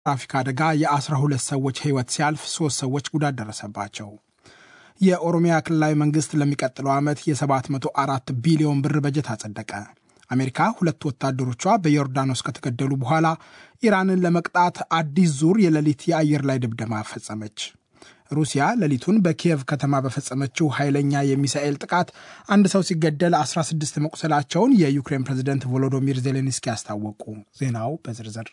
ትራፊክ አደጋ የ12 ሰዎች ሕይወት ሲያልፍ ሶስት ሰዎች ጉዳት ደረሰባቸው። የኦሮሚያ ክልላዊ መንግስት ለሚቀጥለው ዓመት የ704 ቢሊዮን ብር በጀት አጸደቀ። አሜሪካ ሁለት ወታደሮቿ በዮርዳኖስ ከተገደሉ በኋላ ኢራንን ለመቅጣት አዲስ ዙር የሌሊት የአየር ላይ ድብደማ ፈጸመች። ሩሲያ ሌሊቱን በኪየቭ ከተማ በፈጸመችው ኃይለኛ የሚሳኤል ጥቃት አንድ ሰው ሲገደል 16 መቁሰላቸውን የዩክሬን ፕሬዝደንት ቮሎዶሚር ዜሌንስኪ አስታወቁ። ዜናው በዝርዝር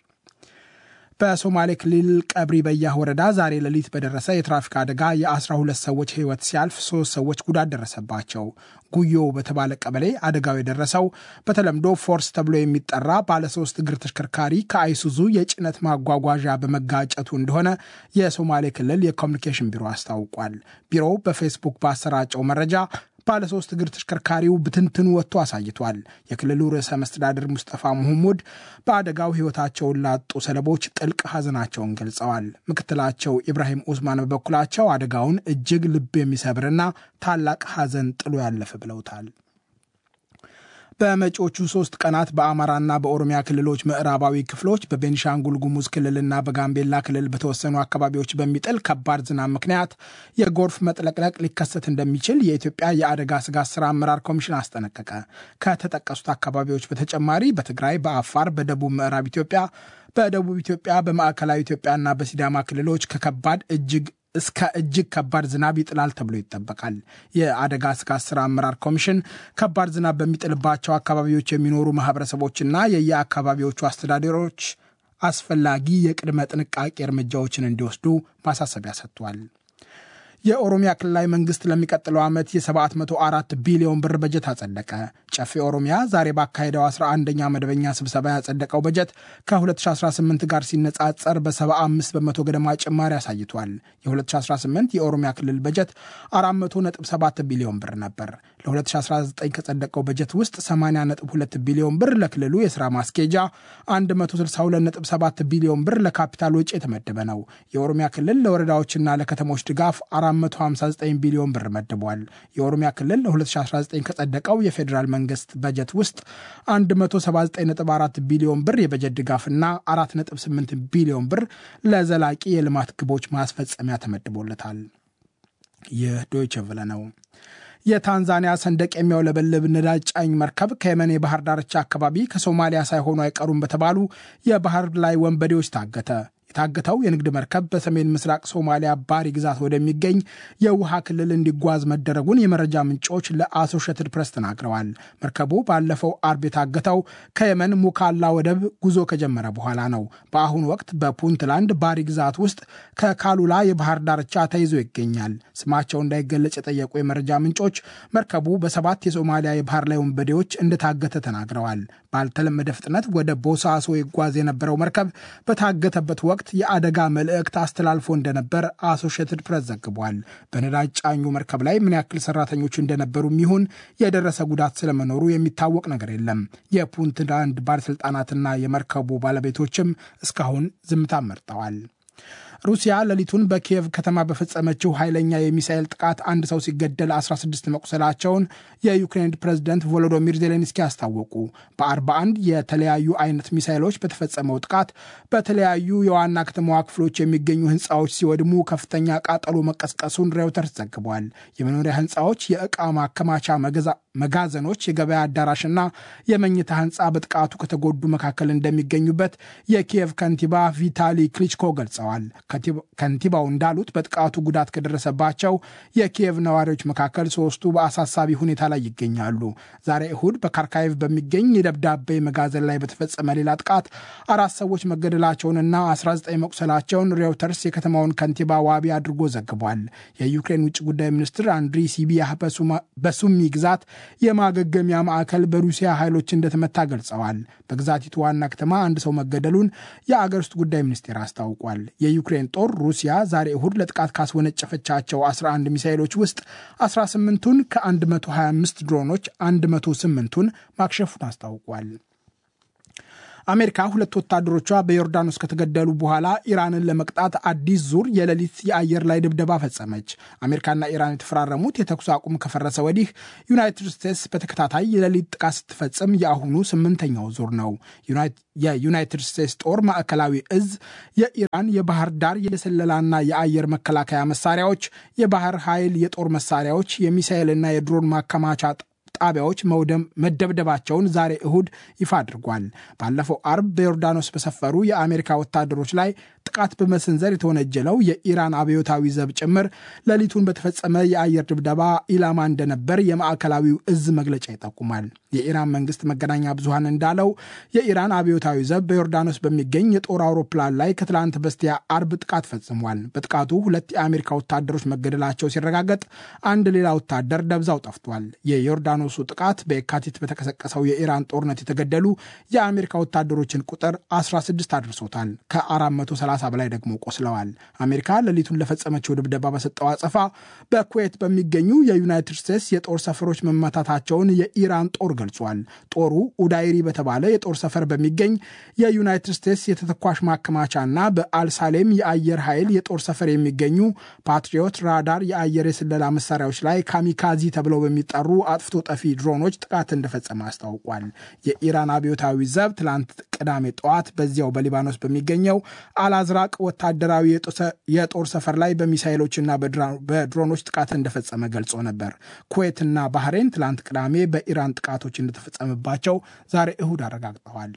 በሶማሌ ክልል ቀብሪ በያህ ወረዳ ዛሬ ሌሊት በደረሰ የትራፊክ አደጋ የ12 ሰዎች ሕይወት ሲያልፍ ሶስት ሰዎች ጉዳት ደረሰባቸው። ጉዮ በተባለ ቀበሌ አደጋው የደረሰው በተለምዶ ፎርስ ተብሎ የሚጠራ ባለሶስት እግር ተሽከርካሪ ከአይሱዙ የጭነት ማጓጓዣ በመጋጨቱ እንደሆነ የሶማሌ ክልል የኮሚኒኬሽን ቢሮ አስታውቋል። ቢሮው በፌስቡክ ባሰራጨው መረጃ ባለሶስት እግር ተሽከርካሪው ብትንትኑ ወጥቶ አሳይቷል። የክልሉ ርዕሰ መስተዳድር ሙስጠፋ መሐሙድ በአደጋው ሕይወታቸውን ላጡ ሰለቦች ጥልቅ ሐዘናቸውን ገልጸዋል። ምክትላቸው ኢብራሂም ኡስማን በበኩላቸው አደጋውን እጅግ ልብ የሚሰብርና ታላቅ ሐዘን ጥሎ ያለፈ ብለውታል። በመጪዎቹ ሶስት ቀናት በአማራና በኦሮሚያ ክልሎች ምዕራባዊ ክፍሎች በቤኒሻንጉል ጉሙዝ ክልልና በጋምቤላ ክልል በተወሰኑ አካባቢዎች በሚጥል ከባድ ዝናብ ምክንያት የጎርፍ መጥለቅለቅ ሊከሰት እንደሚችል የኢትዮጵያ የአደጋ ስጋት ስራ አመራር ኮሚሽን አስጠነቀቀ። ከተጠቀሱት አካባቢዎች በተጨማሪ በትግራይ፣ በአፋር፣ በደቡብ ምዕራብ ኢትዮጵያ፣ በደቡብ ኢትዮጵያ፣ በማዕከላዊ ኢትዮጵያና በሲዳማ ክልሎች ከከባድ እጅግ እስከ እጅግ ከባድ ዝናብ ይጥላል ተብሎ ይጠበቃል። የአደጋ ስጋት ስራ አመራር ኮሚሽን ከባድ ዝናብ በሚጥልባቸው አካባቢዎች የሚኖሩ ማህበረሰቦችና የየአካባቢዎቹ አስተዳደሮች አስፈላጊ የቅድመ ጥንቃቄ እርምጃዎችን እንዲወስዱ ማሳሰቢያ ሰጥቷል። የኦሮሚያ ክልላዊ መንግስት ለሚቀጥለው ዓመት የ704 ቢሊዮን ብር በጀት አጸደቀ። ጨፌ ኦሮሚያ ዛሬ ባካሄደው 11ኛ መደበኛ ስብሰባ ያጸደቀው በጀት ከ2018 ጋር ሲነጻጸር በ75 በመቶ ገደማ ጭማሪ አሳይቷል። የ2018 የኦሮሚያ ክልል በጀት 400.7 ቢሊዮን ብር ነበር። ለ2019 ከጸደቀው በጀት ውስጥ 80.2 ቢሊዮን ብር ለክልሉ የሥራ ማስኬጃ፣ 162.7 ቢሊዮን ብር ለካፒታል ወጪ የተመደበ ነው። የኦሮሚያ ክልል ለወረዳዎችና ለከተሞች ድጋፍ 459 ቢሊዮን ብር መድቧል። የኦሮሚያ ክልል ለ2019 ከጸደቀው የፌዴራል መንግስት በጀት ውስጥ 179.4 ቢሊዮን ብር የበጀት ድጋፍና 4.8 ቢሊዮን ብር ለዘላቂ የልማት ግቦች ማስፈጸሚያ ተመድቦለታል። ይህ ዶይቸ ቨለ ነው። የታንዛኒያ ሰንደቅ የሚያውለበልብ ነዳጅ ጫኝ መርከብ ከየመን የባህር ዳርቻ አካባቢ ከሶማሊያ ሳይሆኑ አይቀሩም በተባሉ የባህር ላይ ወንበዴዎች ታገተ። የታገተው የንግድ መርከብ በሰሜን ምስራቅ ሶማሊያ ባሪ ግዛት ወደሚገኝ የውሃ ክልል እንዲጓዝ መደረጉን የመረጃ ምንጮች ለአሶሼትድ ፕሬስ ተናግረዋል። መርከቡ ባለፈው አርብ የታገተው ከየመን ሙካላ ወደብ ጉዞ ከጀመረ በኋላ ነው። በአሁኑ ወቅት በፑንትላንድ ባሪ ግዛት ውስጥ ከካሉላ የባህር ዳርቻ ተይዞ ይገኛል። ስማቸው እንዳይገለጽ የጠየቁ የመረጃ ምንጮች መርከቡ በሰባት የሶማሊያ የባህር ላይ ወንበዴዎች እንደታገተ ተናግረዋል። ባልተለመደ ፍጥነት ወደ ቦሳሶ ይጓዝ የነበረው መርከብ በታገተበት ወቅት የአደጋ መልእክት አስተላልፎ እንደነበር አሶሺየትድ ፕሬስ ዘግቧል። በነዳጅ ጫኙ መርከብ ላይ ምን ያክል ሰራተኞች እንደነበሩ ይሁን የደረሰ ጉዳት ስለመኖሩ የሚታወቅ ነገር የለም። የፑንትላንድ ባለሥልጣናትና የመርከቡ ባለቤቶችም እስካሁን ዝምታ መርጠዋል። ሩሲያ ሌሊቱን በኪየቭ ከተማ በፈጸመችው ኃይለኛ የሚሳኤል ጥቃት አንድ ሰው ሲገደል 16 መቁሰላቸውን የዩክሬን ፕሬዝደንት ቮሎዶሚር ዜሌንስኪ አስታወቁ። በ41 የተለያዩ አይነት ሚሳኤሎች በተፈጸመው ጥቃት በተለያዩ የዋና ከተማዋ ክፍሎች የሚገኙ ሕንፃዎች ሲወድሙ ከፍተኛ ቃጠሎ መቀስቀሱን ሬውተርስ ዘግቧል። የመኖሪያ ሕንፃዎች፣ የዕቃ ማከማቻ መጋዘኖች፣ የገበያ አዳራሽና የመኝታ ሕንፃ በጥቃቱ ከተጎዱ መካከል እንደሚገኙበት የኪየቭ ከንቲባ ቪታሊ ክሊችኮ ገልጸዋል። ከንቲባው እንዳሉት በጥቃቱ ጉዳት ከደረሰባቸው የኪየቭ ነዋሪዎች መካከል ሶስቱ በአሳሳቢ ሁኔታ ላይ ይገኛሉ። ዛሬ እሁድ በካርካይቭ በሚገኝ የደብዳቤ መጋዘን ላይ በተፈጸመ ሌላ ጥቃት አራት ሰዎች መገደላቸውንና 19 መቁሰላቸውን ሬውተርስ የከተማውን ከንቲባ ዋቢ አድርጎ ዘግቧል። የዩክሬን ውጭ ጉዳይ ሚኒስትር አንድሪ ሲቢያህ በሱሚ ግዛት የማገገሚያ ማዕከል በሩሲያ ኃይሎች እንደተመታ ገልጸዋል። በግዛቲቱ ዋና ከተማ አንድ ሰው መገደሉን የአገር ውስጥ ጉዳይ ሚኒስቴር አስታውቋል። የዩክሬን ጦር ሩሲያ ዛሬ እሁድ ለጥቃት ካስወነጨፈቻቸው 11 ሚሳይሎች ውስጥ 18ቱን ከ125 ድሮኖች 108ቱን ማክሸፉን አስታውቋል። አሜሪካ ሁለት ወታደሮቿ በዮርዳኖስ ከተገደሉ በኋላ ኢራንን ለመቅጣት አዲስ ዙር የሌሊት የአየር ላይ ድብደባ ፈጸመች። አሜሪካና ኢራን የተፈራረሙት የተኩስ አቁም ከፈረሰ ወዲህ ዩናይትድ ስቴትስ በተከታታይ የሌሊት ጥቃት ስትፈጽም የአሁኑ ስምንተኛው ዙር ነው። የዩናይትድ ስቴትስ ጦር ማዕከላዊ እዝ የኢራን የባህር ዳር የስለላና የአየር መከላከያ መሳሪያዎች፣ የባህር ኃይል የጦር መሳሪያዎች፣ የሚሳኤልና የድሮን ማከማቻ ጣቢያዎች መደብደባቸውን ዛሬ እሁድ ይፋ አድርጓል። ባለፈው አርብ በዮርዳኖስ በሰፈሩ የአሜሪካ ወታደሮች ላይ ጥቃት በመሰንዘር የተወነጀለው የኢራን አብዮታዊ ዘብ ጭምር ሌሊቱን በተፈጸመ የአየር ድብደባ ኢላማ እንደነበር የማዕከላዊው እዝ መግለጫ ይጠቁማል። የኢራን መንግስት መገናኛ ብዙሃን እንዳለው የኢራን አብዮታዊ ዘብ በዮርዳኖስ በሚገኝ የጦር አውሮፕላን ላይ ከትላንት በስቲያ አርብ ጥቃት ፈጽሟል። በጥቃቱ ሁለት የአሜሪካ ወታደሮች መገደላቸው ሲረጋገጥ፣ አንድ ሌላ ወታደር ደብዛው ጠፍቷል። የዮርዳኖሱ ጥቃት በየካቲት በተቀሰቀሰው የኢራን ጦርነት የተገደሉ የአሜሪካ ወታደሮችን ቁጥር 16 አድርሶታል። ከ430 በላይ ደግሞ ቆስለዋል። አሜሪካ ሌሊቱን ለፈጸመችው ድብደባ በሰጠው አጸፋ በኩዌት በሚገኙ የዩናይትድ ስቴትስ የጦር ሰፈሮች መመታታቸውን የኢራን ጦር ገልጿል። ጦሩ ኡዳይሪ በተባለ የጦር ሰፈር በሚገኝ የዩናይትድ ስቴትስ የተተኳሽ ማከማቻና በአልሳሌም የአየር ኃይል የጦር ሰፈር የሚገኙ ፓትሪዮት ራዳር የአየር የስለላ መሳሪያዎች ላይ ካሚካዚ ተብለው በሚጠሩ አጥፍቶ ጠፊ ድሮኖች ጥቃት እንደፈጸመ አስታውቋል። የኢራን አብዮታዊ ዘብ ትላንት ቅዳሜ ጠዋት በዚያው በሊባኖስ በሚገኘው አላዝራቅ ወታደራዊ የጦር ሰፈር ላይ በሚሳይሎችና በድሮኖች ጥቃት እንደፈጸመ ገልጾ ነበር። ኩዌትና ባህሬን ትላንት ቅዳሜ በኢራን ጥቃቶች እንደተፈጸመባቸው ዛሬ እሁድ አረጋግጠዋል።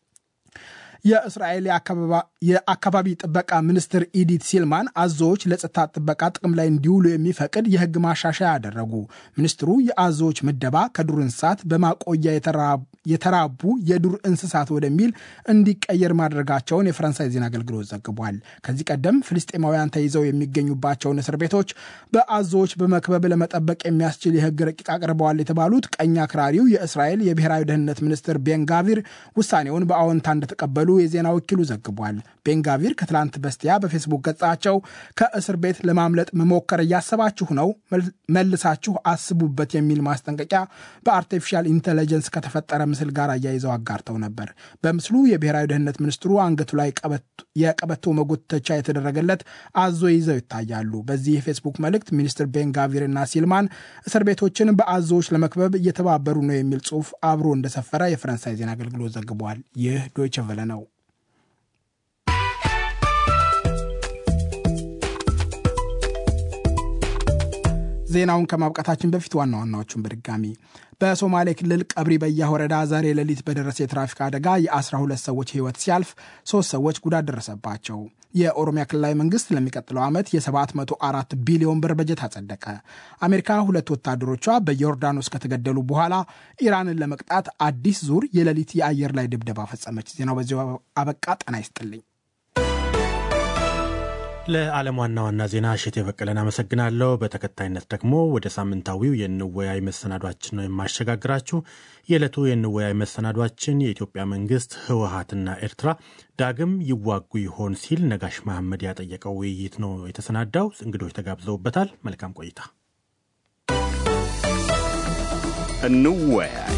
የእስራኤል የአካባቢ ጥበቃ ሚኒስትር ኢዲት ሲልማን አዞዎች ለጸጥታ ጥበቃ ጥቅም ላይ እንዲውሉ የሚፈቅድ የሕግ ማሻሻያ አደረጉ። ሚኒስትሩ የአዞዎች ምደባ ከዱር እንስሳት በማቆያ የተራቡ የዱር እንስሳት ወደሚል እንዲቀየር ማድረጋቸውን የፈረንሳይ ዜና አገልግሎት ዘግቧል። ከዚህ ቀደም ፍልስጤማውያን ተይዘው የሚገኙባቸውን እስር ቤቶች በአዞዎች በመክበብ ለመጠበቅ የሚያስችል የሕግ ረቂቅ አቅርበዋል የተባሉት ቀኝ አክራሪው የእስራኤል የብሔራዊ ደህንነት ሚኒስትር ቤንጋቪር ውሳኔውን በአዎንታ እንደተቀበሉ የዜና ወኪሉ ዘግቧል። ቤንጋቪር ከትላንት በስቲያ በፌስቡክ ገጻቸው ከእስር ቤት ለማምለጥ መሞከር እያሰባችሁ ነው፣ መልሳችሁ አስቡበት የሚል ማስጠንቀቂያ በአርቲፊሻል ኢንቴሊጀንስ ከተፈጠረ ምስል ጋር አያይዘው አጋርተው ነበር። በምስሉ የብሔራዊ ደህንነት ሚኒስትሩ አንገቱ ላይ የቀበቶ መጎተቻ የተደረገለት አዞ ይዘው ይታያሉ። በዚህ የፌስቡክ መልእክት ሚኒስትር ቤንጋቪር እና ሲልማን እስር ቤቶችን በአዞዎች ለመክበብ እየተባበሩ ነው የሚል ጽሑፍ አብሮ እንደሰፈረ የፈረንሳይ ዜና አገልግሎት ዘግቧል። ይህ ዶይቸ ቨለ ነው። ዜናውን ከማብቃታችን በፊት ዋና ዋናዎቹን በድጋሚ በሶማሌ ክልል ቀብሪ በያ ወረዳ ዛሬ ሌሊት በደረሰ የትራፊክ አደጋ የ12 ሰዎች ሕይወት ሲያልፍ ሶስት ሰዎች ጉዳት ደረሰባቸው። የኦሮሚያ ክልላዊ መንግስት ለሚቀጥለው ዓመት የ704 ቢሊዮን ብር በጀት አጸደቀ። አሜሪካ ሁለት ወታደሮቿ በዮርዳኖስ ከተገደሉ በኋላ ኢራንን ለመቅጣት አዲስ ዙር የሌሊት የአየር ላይ ድብደባ ፈጸመች። ዜናው በዚሁ አበቃ። ጤና ይስጥልኝ። ለዓለም ዋና ዋና ዜና እሸት የበቀለን አመሰግናለሁ። በተከታይነት ደግሞ ወደ ሳምንታዊው የንወያይ መሰናዷችን ነው የማሸጋግራችሁ። የዕለቱ የንወያይ መሰናዷችን የኢትዮጵያ መንግስት ህወሀትና ኤርትራ ዳግም ይዋጉ ይሆን ሲል ነጋሽ መሐመድ ያጠየቀው ውይይት ነው የተሰናዳው። እንግዶች ተጋብዘውበታል። መልካም ቆይታ። እንወያይ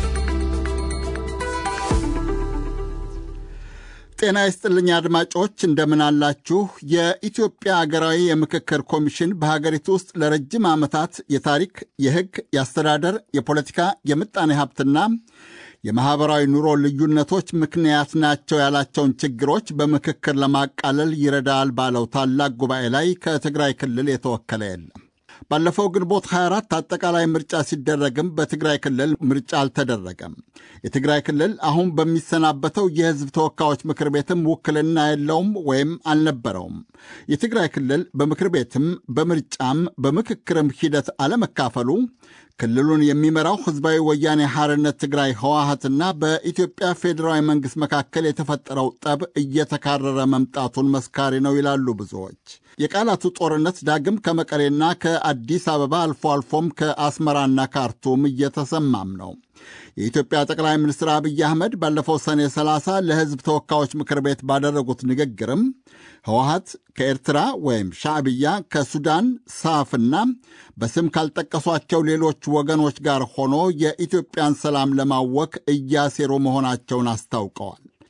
ጤና ይስጥልኝ አድማጮች፣ እንደምን አላችሁ? የኢትዮጵያ አገራዊ የምክክር ኮሚሽን በሀገሪቱ ውስጥ ለረጅም ዓመታት የታሪክ፣ የሕግ፣ የአስተዳደር፣ የፖለቲካ፣ የምጣኔ ሀብትና የማኅበራዊ ኑሮ ልዩነቶች ምክንያት ናቸው ያላቸውን ችግሮች በምክክር ለማቃለል ይረዳል ባለው ታላቅ ጉባኤ ላይ ከትግራይ ክልል የተወከለ የለም። ባለፈው ግንቦት 24 አጠቃላይ ምርጫ ሲደረግም በትግራይ ክልል ምርጫ አልተደረገም። የትግራይ ክልል አሁን በሚሰናበተው የሕዝብ ተወካዮች ምክር ቤትም ውክልና የለውም ወይም አልነበረውም። የትግራይ ክልል በምክር ቤትም በምርጫም በምክክርም ሂደት አለመካፈሉ ክልሉን የሚመራው ሕዝባዊ ወያኔ ሐርነት ትግራይ ህወሀትና በኢትዮጵያ ፌዴራዊ መንግሥት መካከል የተፈጠረው ጠብ እየተካረረ መምጣቱን መስካሪ ነው ይላሉ ብዙዎች። የቃላቱ ጦርነት ዳግም ከመቀሌና ከአዲስ አበባ አልፎ አልፎም ከአስመራና ካርቱም እየተሰማም ነው። የኢትዮጵያ ጠቅላይ ሚኒስትር አብይ አህመድ ባለፈው ሰኔ 30 ለሕዝብ ተወካዮች ምክር ቤት ባደረጉት ንግግርም ህወሀት ከኤርትራ ወይም ሻዕብያ ከሱዳን ሳፍና በስም ካልጠቀሷቸው ሌሎች ወገኖች ጋር ሆኖ የኢትዮጵያን ሰላም ለማወክ እያሴሩ መሆናቸውን አስታውቀዋል።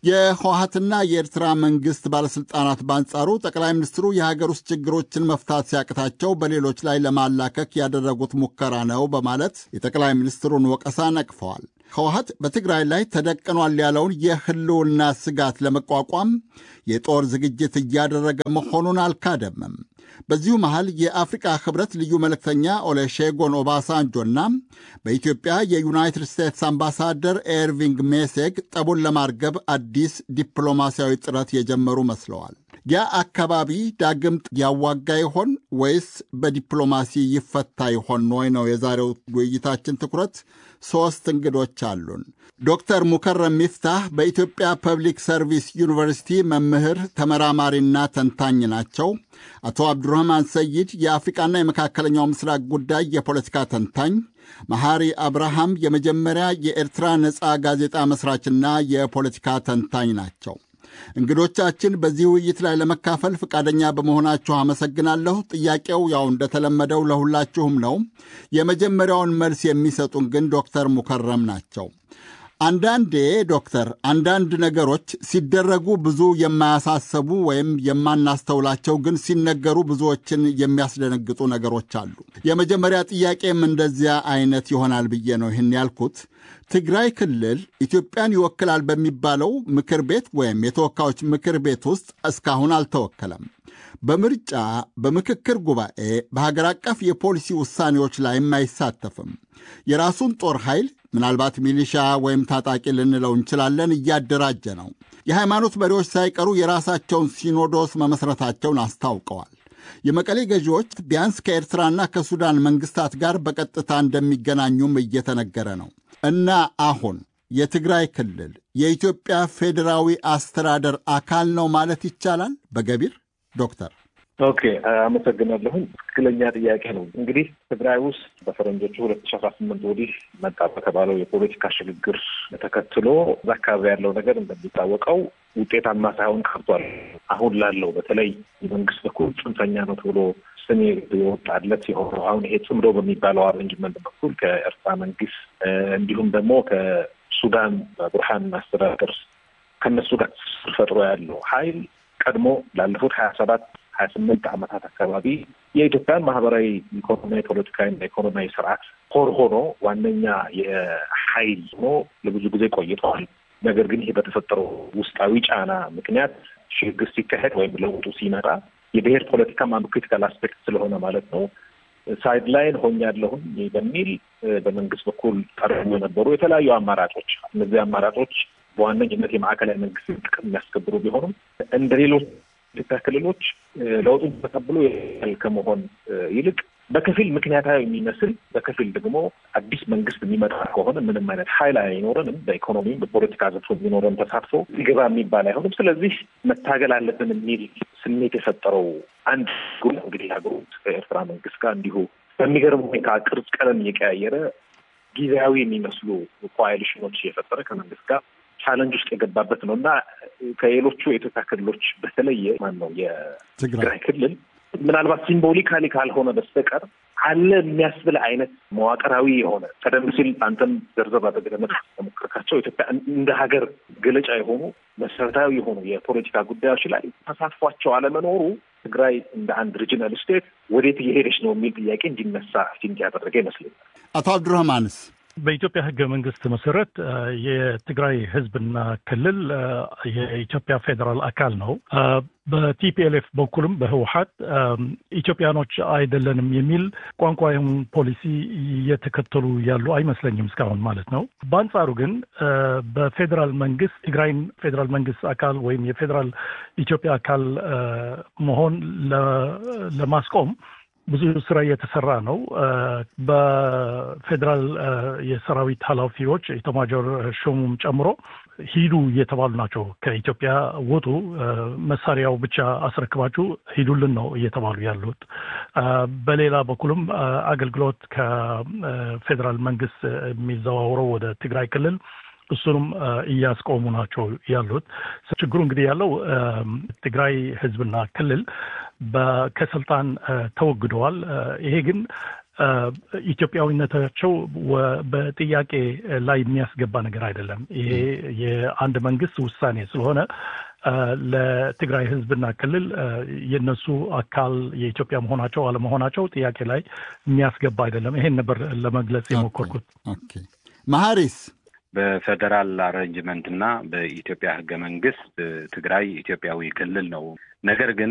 የህወሀትና የኤርትራ መንግስት ባለሥልጣናት በአንጻሩ ጠቅላይ ሚኒስትሩ የሀገር ውስጥ ችግሮችን መፍታት ሲያቅታቸው በሌሎች ላይ ለማላከክ ያደረጉት ሙከራ ነው በማለት የጠቅላይ ሚኒስትሩን ወቀሳ ነቅፈዋል። ህወሀት በትግራይ ላይ ተደቅኗል ያለውን የህልውና ስጋት ለመቋቋም የጦር ዝግጅት እያደረገ መሆኑን አልካደምም። በዚሁ መሃል የአፍሪቃ ህብረት ልዩ መልእክተኛ ኦሌሼጎን ኦባሳንጆና በኢትዮጵያ የዩናይትድ ስቴትስ አምባሳደር ኤርቪንግ ሜሴግ ጠቡን ለማርገብ አዲስ ዲፕሎማሲያዊ ጥረት የጀመሩ መስለዋል። ያ አካባቢ ዳግም ያዋጋ ይሆን ወይስ በዲፕሎማሲ ይፈታ ይሆን ወይ ነው የዛሬው ውይይታችን ትኩረት። ሦስት እንግዶች አሉን። ዶክተር ሙከረም ሚፍታህ በኢትዮጵያ ፐብሊክ ሰርቪስ ዩኒቨርሲቲ መምህር ተመራማሪና ተንታኝ ናቸው። አቶ አብዱራህማን ሰይድ የአፍሪቃና የመካከለኛው ምስራቅ ጉዳይ የፖለቲካ ተንታኝ፣ መሐሪ አብርሃም የመጀመሪያ የኤርትራ ነፃ ጋዜጣ መስራችና የፖለቲካ ተንታኝ ናቸው። እንግዶቻችን በዚህ ውይይት ላይ ለመካፈል ፈቃደኛ በመሆናችሁ አመሰግናለሁ። ጥያቄው ያው እንደተለመደው ለሁላችሁም ነው። የመጀመሪያውን መልስ የሚሰጡን ግን ዶክተር ሙከረም ናቸው። አንዳንዴ ዶክተር አንዳንድ ነገሮች ሲደረጉ ብዙ የማያሳሰቡ ወይም የማናስተውላቸው ግን ሲነገሩ ብዙዎችን የሚያስደነግጡ ነገሮች አሉ። የመጀመሪያ ጥያቄም እንደዚያ አይነት ይሆናል ብዬ ነው ይህን ያልኩት። ትግራይ ክልል ኢትዮጵያን ይወክላል በሚባለው ምክር ቤት ወይም የተወካዮች ምክር ቤት ውስጥ እስካሁን አልተወከለም። በምርጫ በምክክር ጉባኤ፣ በሀገር አቀፍ የፖሊሲ ውሳኔዎች ላይም አይሳተፍም። የራሱን ጦር ኃይል ምናልባት ሚሊሻ ወይም ታጣቂ ልንለው እንችላለን እያደራጀ ነው። የሃይማኖት መሪዎች ሳይቀሩ የራሳቸውን ሲኖዶስ መመስረታቸውን አስታውቀዋል። የመቀሌ ገዢዎች ቢያንስ ከኤርትራና ከሱዳን መንግስታት ጋር በቀጥታ እንደሚገናኙም እየተነገረ ነው እና አሁን የትግራይ ክልል የኢትዮጵያ ፌዴራዊ አስተዳደር አካል ነው ማለት ይቻላል በገቢር ዶክተር? ኦኬ አመሰግናለሁኝ። ትክክለኛ ጥያቄ ነው። እንግዲህ ትግራይ ውስጥ በፈረንጆቹ ሁለት ሺ አስራ ስምንት ወዲህ መጣ በተባለው የፖለቲካ ሽግግር ተከትሎ እዛ አካባቢ ያለው ነገር እንደሚታወቀው ውጤታማ ሳይሆን ቀርቷል። አሁን ላለው በተለይ የመንግስት በኩል ጽንፈኛ ነው ተብሎ ስም የወጣለት የሆነው አሁን ይሄ ጽምዶ በሚባለው አሬንጅመንት በኩል ከኤርትራ መንግስት እንዲሁም ደግሞ ከሱዳን ቡርሃን አስተዳደር ከነሱ ጋር ፈጥሮ ያለው ሀይል ቀድሞ ላለፉት ሀያ ሰባት ሀያ ስምንት ዓመታት አካባቢ የኢትዮጵያን ማህበራዊ፣ ኢኮኖሚያዊ፣ ፖለቲካዊና ኢኮኖሚያዊ ስርዓት ሆር ሆኖ ዋነኛ የሀይል ሆኖ ለብዙ ጊዜ ቆይተዋል። ነገር ግን ይሄ በተፈጠረው ውስጣዊ ጫና ምክንያት ሽግግር ሲካሄድ ወይም ለውጡ ሲመጣ የብሔር ፖለቲካ አንዱ ክሪቲካል አስፔክት ስለሆነ ማለት ነው ሳይድ ላይን ሆኛለሁኝ በሚል በመንግስት በኩል ቀርቡ የነበሩ የተለያዩ አማራጮች እነዚህ አማራጮች በዋነኝነት የማዕከላዊ መንግስት ጥቅም የሚያስከብሩ ቢሆኑም እንደ ሌሎች ኢትዮጵያ ክልሎች ለውጡን ተቀብሎ ከመሆን ይልቅ በከፊል ምክንያታዊ የሚመስል በከፊል ደግሞ አዲስ መንግስት የሚመጣ ከሆነ ምንም አይነት ሀይል አይኖረንም፣ በኢኮኖሚም በፖለቲካ ዘርፎ የሚኖረን ተሳትፎ ይገባ የሚባል አይሆንም። ስለዚህ መታገል አለብን የሚል ስሜት የፈጠረው አንድ ጉ እንግዲህ ሀገሩ ከኤርትራ መንግስት ጋር እንዲሁ በሚገርም ሁኔታ ቅርጽ ቀለም እየቀያየረ ጊዜያዊ የሚመስሉ ኮአሊሽኖች እየፈጠረ ከመንግስት ጋር ቻለንጅ ውስጥ የገባበት ነው እና ከሌሎቹ የኢትዮጵያ ክልሎች በተለየ ማን ነው የትግራይ ክልል ምናልባት ሲምቦሊካሊ ካልሆነ በስተቀር አለ የሚያስብል አይነት መዋቅራዊ የሆነ ቀደም ሲል አንተም ዘርዘር አድርገህ ለሞከርካቸው ኢትዮጵያ እንደ ሀገር ገለጫ የሆኑ መሰረታዊ የሆኑ የፖለቲካ ጉዳዮች ላይ ተሳትፏቸው አለመኖሩ ትግራይ እንደ አንድ ሪጂናል ስቴት ወዴት እየሄደች ነው የሚል ጥያቄ እንዲነሳ ሲንቅ ያደረገ ይመስለኛል። አቶ አብዱራህማንስ በኢትዮጵያ ሕገ መንግስት መሰረት የትግራይ ህዝብና ክልል የኢትዮጵያ ፌዴራል አካል ነው። በቲፒኤልኤፍ በኩልም በህወሀት ኢትዮጵያኖች አይደለንም የሚል ቋንቋውን ፖሊሲ እየተከተሉ ያሉ አይመስለኝም እስካሁን ማለት ነው። በአንጻሩ ግን በፌዴራል መንግስት ትግራይን ፌዴራል መንግስት አካል ወይም የፌዴራል ኢትዮጵያ አካል መሆን ለማስቆም ብዙ ስራ እየተሰራ ነው። በፌዴራል የሰራዊት ኃላፊዎች ኢታማዦር ሹሙም ጨምሮ ሂዱ እየተባሉ ናቸው። ከኢትዮጵያ ውጡ፣ መሳሪያው ብቻ አስረክባችሁ ሂዱልን ነው እየተባሉ ያሉት። በሌላ በኩልም አገልግሎት ከፌዴራል መንግስት የሚዘዋውረው ወደ ትግራይ ክልል እሱንም እያስቆሙ ናቸው ያሉት። ችግሩ እንግዲህ ያለው ትግራይ ህዝብና ክልል ከስልጣን ተወግደዋል። ይሄ ግን ኢትዮጵያዊነታቸው በጥያቄ ላይ የሚያስገባ ነገር አይደለም። ይሄ የአንድ መንግስት ውሳኔ ስለሆነ ለትግራይ ህዝብና ክልል የነሱ አካል የኢትዮጵያ መሆናቸው አለመሆናቸው ጥያቄ ላይ የሚያስገባ አይደለም። ይሄን ነበር ለመግለጽ የሞከርኩት። መሐሪስ በፌዴራል አሬንጅመንት እና በኢትዮጵያ ህገ መንግስት ትግራይ ኢትዮጵያዊ ክልል ነው። ነገር ግን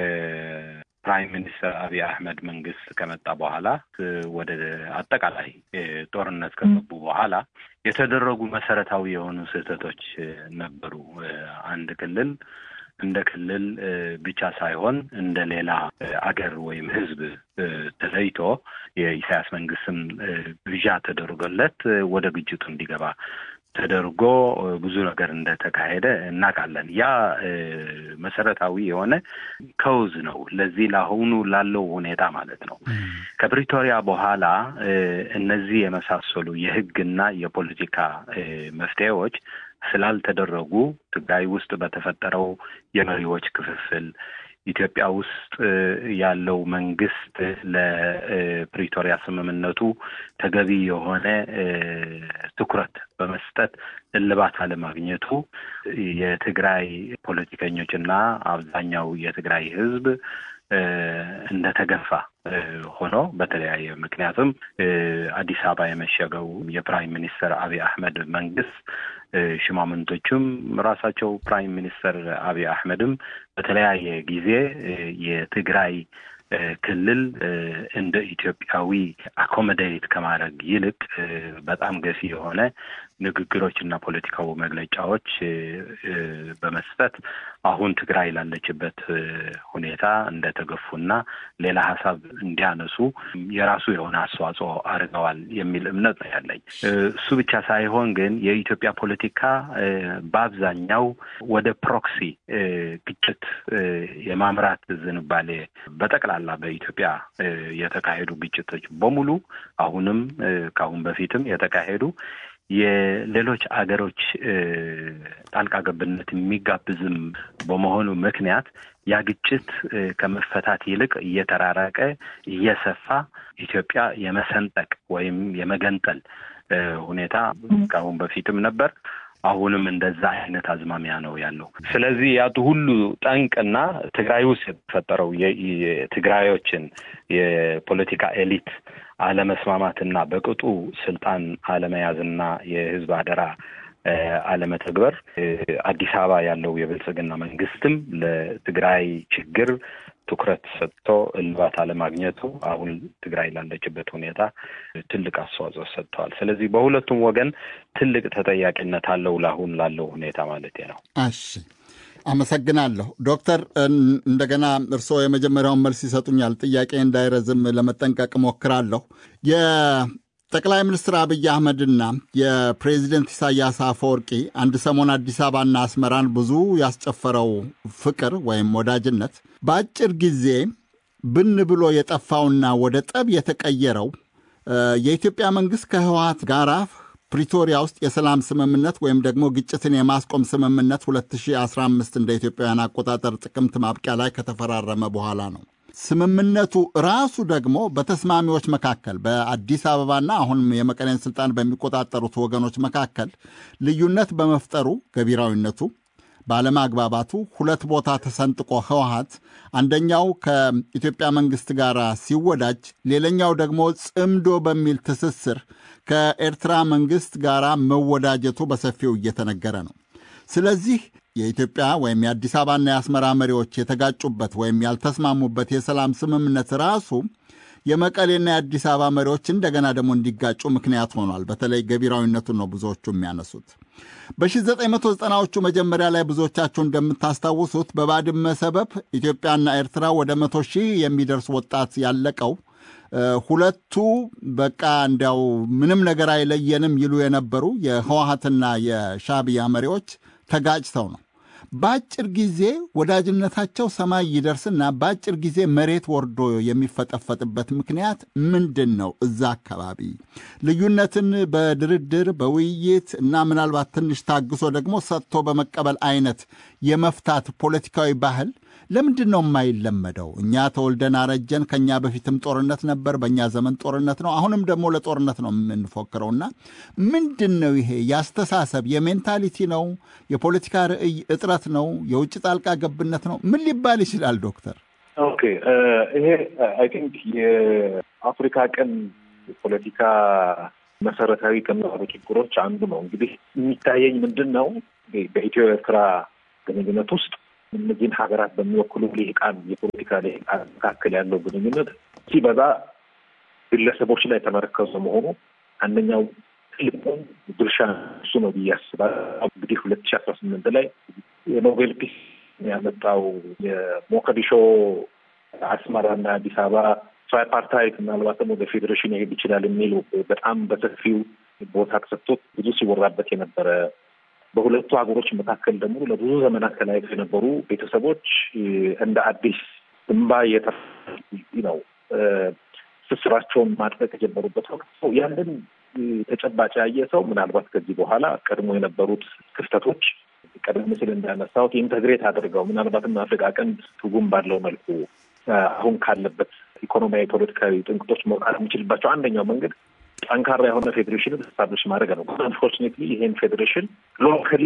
የፕራይም ሚኒስትር አብይ አህመድ መንግስት ከመጣ በኋላ ወደ አጠቃላይ ጦርነት ከገቡ በኋላ የተደረጉ መሰረታዊ የሆኑ ስህተቶች ነበሩ። አንድ ክልል እንደ ክልል ብቻ ሳይሆን እንደ ሌላ አገር ወይም ህዝብ ተለይቶ የኢሳያስ መንግስትም ግብዣ ተደርጎለት ወደ ግጭቱ እንዲገባ ተደርጎ ብዙ ነገር እንደተካሄደ እናውቃለን። ያ መሰረታዊ የሆነ ከውዝ ነው ለዚህ ለአሁኑ ላለው ሁኔታ ማለት ነው። ከፕሪቶሪያ በኋላ እነዚህ የመሳሰሉ የህግና የፖለቲካ መፍትሄዎች ስላልተደረጉ ትግራይ ውስጥ በተፈጠረው የመሪዎች ክፍፍል ኢትዮጵያ ውስጥ ያለው መንግስት ለፕሪቶሪያ ስምምነቱ ተገቢ የሆነ ትኩረት በመስጠት እልባት አለማግኘቱ የትግራይ ፖለቲከኞች እና አብዛኛው የትግራይ ህዝብ እንደተገፋ ሆኖ በተለያየ ምክንያቱም አዲስ አበባ የመሸገው የፕራይም ሚኒስተር አብይ አህመድ መንግስት ሽማምንቶቹም ራሳቸው ፕራይም ሚኒስተር አብይ አህመድም በተለያየ ጊዜ የትግራይ ክልል እንደ ኢትዮጵያዊ አኮሞዴት ከማድረግ ይልቅ በጣም ገፊ የሆነ ንግግሮች እና ፖለቲካዊ መግለጫዎች በመስጠት አሁን ትግራይ ላለችበት ሁኔታ እንደተገፉና ሌላ ሀሳብ እንዲያነሱ የራሱ የሆነ አስተዋጽኦ አድርገዋል የሚል እምነት ነው ያለኝ። እሱ ብቻ ሳይሆን ግን የኢትዮጵያ ፖለቲካ በአብዛኛው ወደ ፕሮክሲ ግጭት የማምራት ዝንባሌ በጠቅላላ በኢትዮጵያ የተካሄዱ ግጭቶች በሙሉ አሁንም ከአሁን በፊትም የተካሄዱ የሌሎች አገሮች ጣልቃ ገብነት የሚጋብዝም በመሆኑ ምክንያት ያ ግጭት ከመፈታት ይልቅ እየተራራቀ እየሰፋ ኢትዮጵያ የመሰንጠቅ ወይም የመገንጠል ሁኔታ ከአሁን በፊትም ነበር። አሁንም እንደዛ አይነት አዝማሚያ ነው ያለው። ስለዚህ ያቱ ሁሉ ጠንቅና ትግራይ ውስጥ የተፈጠረው የትግራዮችን የፖለቲካ ኤሊት አለመስማማትና በቅጡ ስልጣን አለመያዝና የህዝብ አደራ አለመተግበር አዲስ አበባ ያለው የብልጽግና መንግስትም ለትግራይ ችግር ትኩረት ሰጥቶ እልባት አለማግኘቱ አሁን ትግራይ ላለችበት ሁኔታ ትልቅ አስተዋጽኦ ሰጥተዋል። ስለዚህ በሁለቱም ወገን ትልቅ ተጠያቂነት አለው ለአሁን ላለው ሁኔታ ማለት ነው። እሺ፣ አመሰግናለሁ ዶክተር። እንደገና እርስዎ የመጀመሪያውን መልስ ይሰጡኛል። ጥያቄ እንዳይረዝም ለመጠንቀቅ እሞክራለሁ። ጠቅላይ ሚኒስትር አብይ አህመድና የፕሬዚደንት ኢሳያስ አፈወርቂ አንድ ሰሞን አዲስ አበባና አስመራን ብዙ ያስጨፈረው ፍቅር ወይም ወዳጅነት በአጭር ጊዜ ብን ብሎ የጠፋውና ወደ ጠብ የተቀየረው የኢትዮጵያ መንግሥት ከህወሀት ጋር ፕሪቶሪያ ውስጥ የሰላም ስምምነት ወይም ደግሞ ግጭትን የማስቆም ስምምነት 2015 እንደ ኢትዮጵያውያን አቆጣጠር ጥቅምት ማብቂያ ላይ ከተፈራረመ በኋላ ነው። ስምምነቱ ራሱ ደግሞ በተስማሚዎች መካከል በአዲስ አበባና አሁንም የመቀሌን ስልጣን በሚቆጣጠሩት ወገኖች መካከል ልዩነት በመፍጠሩ ገቢራዊነቱ ባለማግባባቱ ሁለት ቦታ ተሰንጥቆ ህወሀት አንደኛው ከኢትዮጵያ መንግስት ጋር ሲወዳጅ፣ ሌላኛው ደግሞ ጽምዶ በሚል ትስስር ከኤርትራ መንግስት ጋር መወዳጀቱ በሰፊው እየተነገረ ነው። ስለዚህ የኢትዮጵያ ወይም የአዲስ አበባና የአስመራ መሪዎች የተጋጩበት ወይም ያልተስማሙበት የሰላም ስምምነት ራሱ የመቀሌና የአዲስ አበባ መሪዎች እንደገና ደግሞ እንዲጋጩ ምክንያት ሆኗል። በተለይ ገቢራዊነቱን ነው ብዙዎቹ የሚያነሱት። በ1990ዎቹ መጀመሪያ ላይ ብዙዎቻችሁ እንደምታስታውሱት በባድመ ሰበብ ኢትዮጵያና ኤርትራ ወደ መቶ ሺህ የሚደርስ ወጣት ያለቀው ሁለቱ በቃ እንዲያው ምንም ነገር አይለየንም ይሉ የነበሩ የህወሀትና የሻዕቢያ መሪዎች ተጋጭተው ነው። በአጭር ጊዜ ወዳጅነታቸው ሰማይ ይደርስና በአጭር ጊዜ መሬት ወርዶ የሚፈጠፈጥበት ምክንያት ምንድን ነው? እዛ አካባቢ ልዩነትን በድርድር በውይይት እና ምናልባት ትንሽ ታግሶ ደግሞ ሰጥቶ በመቀበል አይነት የመፍታት ፖለቲካዊ ባህል ለምንድን ነው የማይለመደው? እኛ ተወልደን አረጀን። ከኛ በፊትም ጦርነት ነበር፣ በእኛ ዘመን ጦርነት ነው፣ አሁንም ደግሞ ለጦርነት ነው የምንፎክረውና ምንድን ነው ይሄ? የአስተሳሰብ የሜንታሊቲ ነው? የፖለቲካ ርዕይ እጥረት ነው? የውጭ ጣልቃ ገብነት ነው? ምን ሊባል ይችላል ዶክተር? ኦኬ ይሄ አይ ቲንክ የአፍሪካ ቀን የፖለቲካ መሰረታዊ ከሚባሉ ችግሮች አንዱ ነው። እንግዲህ የሚታየኝ ምንድን ነው በኢትዮ ኤርትራ ግንኙነት ውስጥ እነዚህን ሀገራት በሚወክሉ ልሂቃን የፖለቲካ ልሂቃን መካከል ያለው ግንኙነት ሲበዛ ግለሰቦች ላይ የተመረከዘ መሆኑ አንደኛው ትልቁን ድርሻ እሱ ነው ብዬ አስባለሁ። እንግዲህ ሁለት ሺ አስራ ስምንት ላይ የኖቤል ፒስ ያመጣው የሞቃዲሾ አስመራና አዲስ አበባ ትራይፓርታይት ምናልባትም ወደ ፌዴሬሽን ይሄድ ይችላል የሚሉ በጣም በሰፊው ቦታ ተሰጥቶት ብዙ ሲወራበት የነበረ በሁለቱ ሀገሮች መካከል ደግሞ ለብዙ ዘመናት ተለያይተው የነበሩ ቤተሰቦች እንደ አዲስ እንባ የተ ነው ስስራቸውን ማጥበቅ የጀመሩበት ወቅት ያንን ተጨባጭ ያየ ሰው ምናልባት ከዚህ በኋላ ቀድሞ የነበሩት ክፍተቶች ቀደም ሲል እንዳነሳሁት ኢንተግሬት አድርገው ምናልባትም አፍሪካ ቀንድ ትርጉም ባለው መልኩ አሁን ካለበት ኢኮኖሚያዊ፣ ፖለቲካዊ ጥንቅጦች መውጣት የሚችልባቸው አንደኛው መንገድ ጠንካራ የሆነ ፌዴሬሽን ስታብሊሽ ማድረግ ነው። አንፎርቹኔትሊ ይሄን ፌዴሬሽን ሎካሊ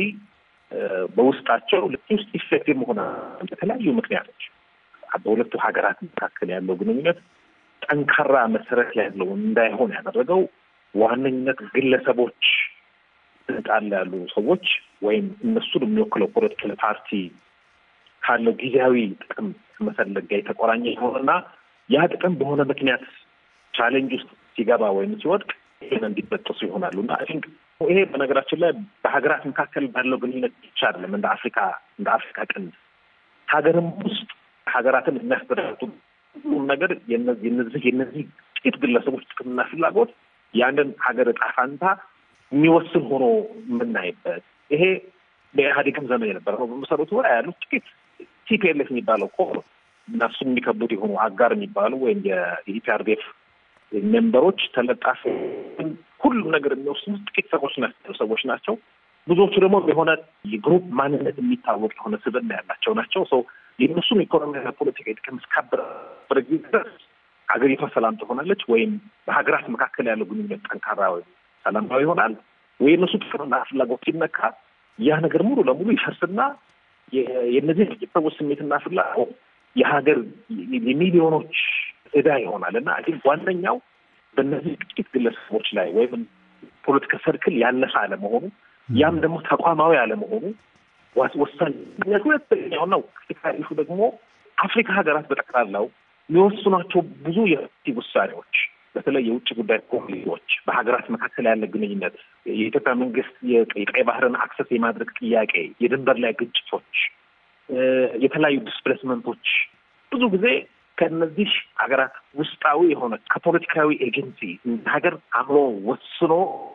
በውስጣቸው ውስጥ ኢፌክቲቭ መሆን በተለያዩ ምክንያቶች በሁለቱ ሀገራት መካከል ያለው ግንኙነት ጠንካራ መሰረት ያለው እንዳይሆን ያደረገው ዋነኝነት ግለሰቦች ስልጣን ላይ ያሉ ሰዎች ወይም እነሱን የሚወክለው ፖለቲካል ፓርቲ ካለው ጊዜያዊ ጥቅም መፈለግ ጋር የተቆራኘ የሆነና ያ ጥቅም በሆነ ምክንያት ቻሌንጅ ውስጥ ሲገባ ወይም ሲወድቅ ይህን እንዲበጠሱ ይሆናሉ እና አይ ቲንክ ይሄ በነገራችን ላይ በሀገራት መካከል ባለው ግንኙነት ብቻ አይደለም። እንደ አፍሪካ እንደ አፍሪካ ቀንድ ሀገርም ውስጥ ሀገራትን የሚያስተዳድሩ ሁሉም ነገር የነዚህ የነዚህ ጥቂት ግለሰቦች ጥቅምና ፍላጎት ያንን ሀገር እጣ ፋንታ የሚወስን ሆኖ የምናይበት ይሄ በኢህአዴግም ዘመን የነበረ ነው። በመሰረቱ ላይ ያሉት ጥቂት ቲፒኤልኤፍ የሚባለው እኮ እና እሱ የሚከቡት የሆኑ አጋር የሚባሉ ወይም የኢፒአርዴፍ ሜምበሮች ተለጣፊ ሁሉም ነገር የሚወስኑት ጥቂት ሰዎች ናቸው ሰዎች ናቸው። ብዙዎቹ ደግሞ የሆነ የግሩፕ ማንነት የሚታወቅ የሆነ ስብዕና ያላቸው ናቸው። ሰው የእነሱም ኢኮኖሚያዊ ፖለቲካ ጥቅም እስካበረ ጊዜ ድረስ ሀገሪቷ ሰላም ትሆናለች ወይም በሀገራት መካከል ያለው ግንኙነት ጠንካራ ወይም ሰላማዊ ይሆናል ወይ እነሱ ጥቅምና ፍላጎት ሲነካ ያ ነገር ሙሉ ለሙሉ ይፈርስና የእነዚህ ጥቂት ሰዎች ስሜትና ፍላጎት የሀገር የሚሊዮኖች ዕዳ ይሆናል እና አይ ዋነኛው በእነዚህ ጥቂት ግለሰቦች ላይ ወይም ፖለቲካ ሰርክል ያለፈ አለመሆኑ ያም ደግሞ ተቋማዊ አለመሆኑ ወሳኝ ምክንያቱ ሁለተኛውና ክሪቲካሊሹ ደግሞ አፍሪካ ሀገራት በጠቅላላው የሚወስኗቸው ብዙ የፖሊሲ ውሳኔዎች በተለይ የውጭ ጉዳይ ፖሊሲዎች፣ በሀገራት መካከል ያለ ግንኙነት፣ የኢትዮጵያ መንግስት የቀይ ባህርን አክሰስ የማድረግ ጥያቄ፣ የድንበር ላይ ግጭቶች፣ የተለያዩ ዲስፕሌስመንቶች ብዙ ጊዜ ከእነዚህ ሀገራት ውስጣዊ የሆነ ከፖለቲካዊ ኤጀንሲ እንደ ሀገር አምሮ ወስኖ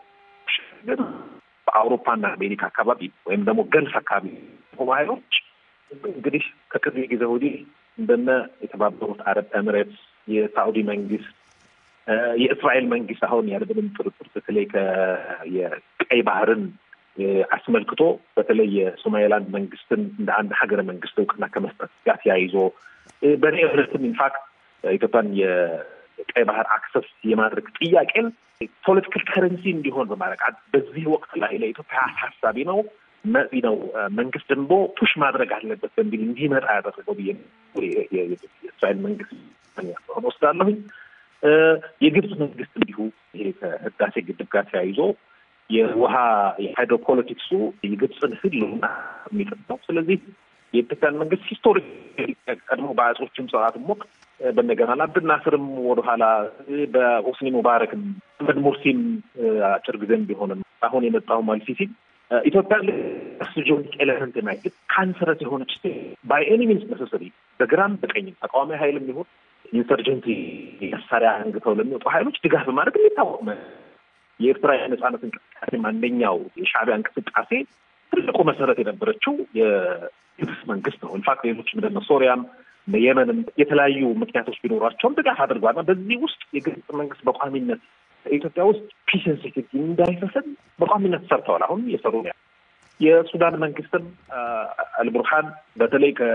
በአውሮፓና አሜሪካ አካባቢ ወይም ደግሞ ገልፍ አካባቢ ሆኑ ሀይሎች እንግዲህ ከቅርብ ጊዜ ወዲህ እንደነ የተባበሩት አረብ ኤምሬትስ፣ የሳኡዲ መንግስት፣ የእስራኤል መንግስት አሁን ያለምንም ጥርጥር በተለይ የቀይ ባህርን አስመልክቶ በተለይ የሶማሌላንድ መንግስትን እንደ አንድ ሀገረ መንግስት እውቅና ከመስጠት ጋር ተያይዞ በእኔ እምነትም ኢንፋክት ኢትዮጵያን የቀይ ባህር አክሰስ የማድረግ ጥያቄን ፖለቲካል ከረንሲ እንዲሆን በማድረግ በዚህ ወቅት ላይ ለኢትዮጵያ አሳሳቢ ነው ነው መንግስት ደግሞ ፑሽ ማድረግ አለበት በሚል እንዲመጣ ያደረገው ብዬ የእስራኤል መንግስት ሆን ወስዳለሁኝ። የግብፅ መንግስት እንዲሁ ይሄ ከህዳሴ ግድብ ጋር ተያይዞ የውሃ የሃይድሮፖለቲክሱ የግብፅን ህልውና የሚጥል ነው። ስለዚህ የኢትዮጵያን መንግስት ሂስቶሪክ ቀድሞ በአጼዎችም ስርዓትም ወቅት በነገናል አብድናስርም ወደኋላ በሆስኒ ሙባረክም መሐመድ ሙርሲም አጭር ጊዜም ቢሆንም አሁን የመጣው ማልሲሲ ኢትዮጵያ ስትራቴጂክ ኤሌመንት የማይግጥ ካንሰረት የሆነች ባይ ኤኒ ሚንስ ነሰሰሪ በግራም በቀኝም ተቃዋሚ ሀይልም ይሁን ኢንሰርጀንሲ መሳሪያ አንግተው ለሚወጡ ሀይሎች ድጋፍ በማድረግ የሚታወቅ የኤርትራ የነጻነት እንቅስቃሴ አንደኛው የሻዕቢያ እንቅስቃሴ ትልቁ መሰረት የነበረችው የግብፅ መንግስት ነው። ኢንፋክት ሌሎች ምንድነው ሶሪያም የመንም የተለያዩ ምክንያቶች ቢኖሯቸውም ድጋፍ አድርጓል። በዚህ ውስጥ የግብፅ መንግስት በቋሚነት ኢትዮጵያ ውስጥ ፒስን ሴኪሪቲ እንዳይፈሰድ በቋሚነት ሰርተዋል። አሁን የሰሩ ነው። የሱዳን መንግስትም አልቡርሃን በተለይ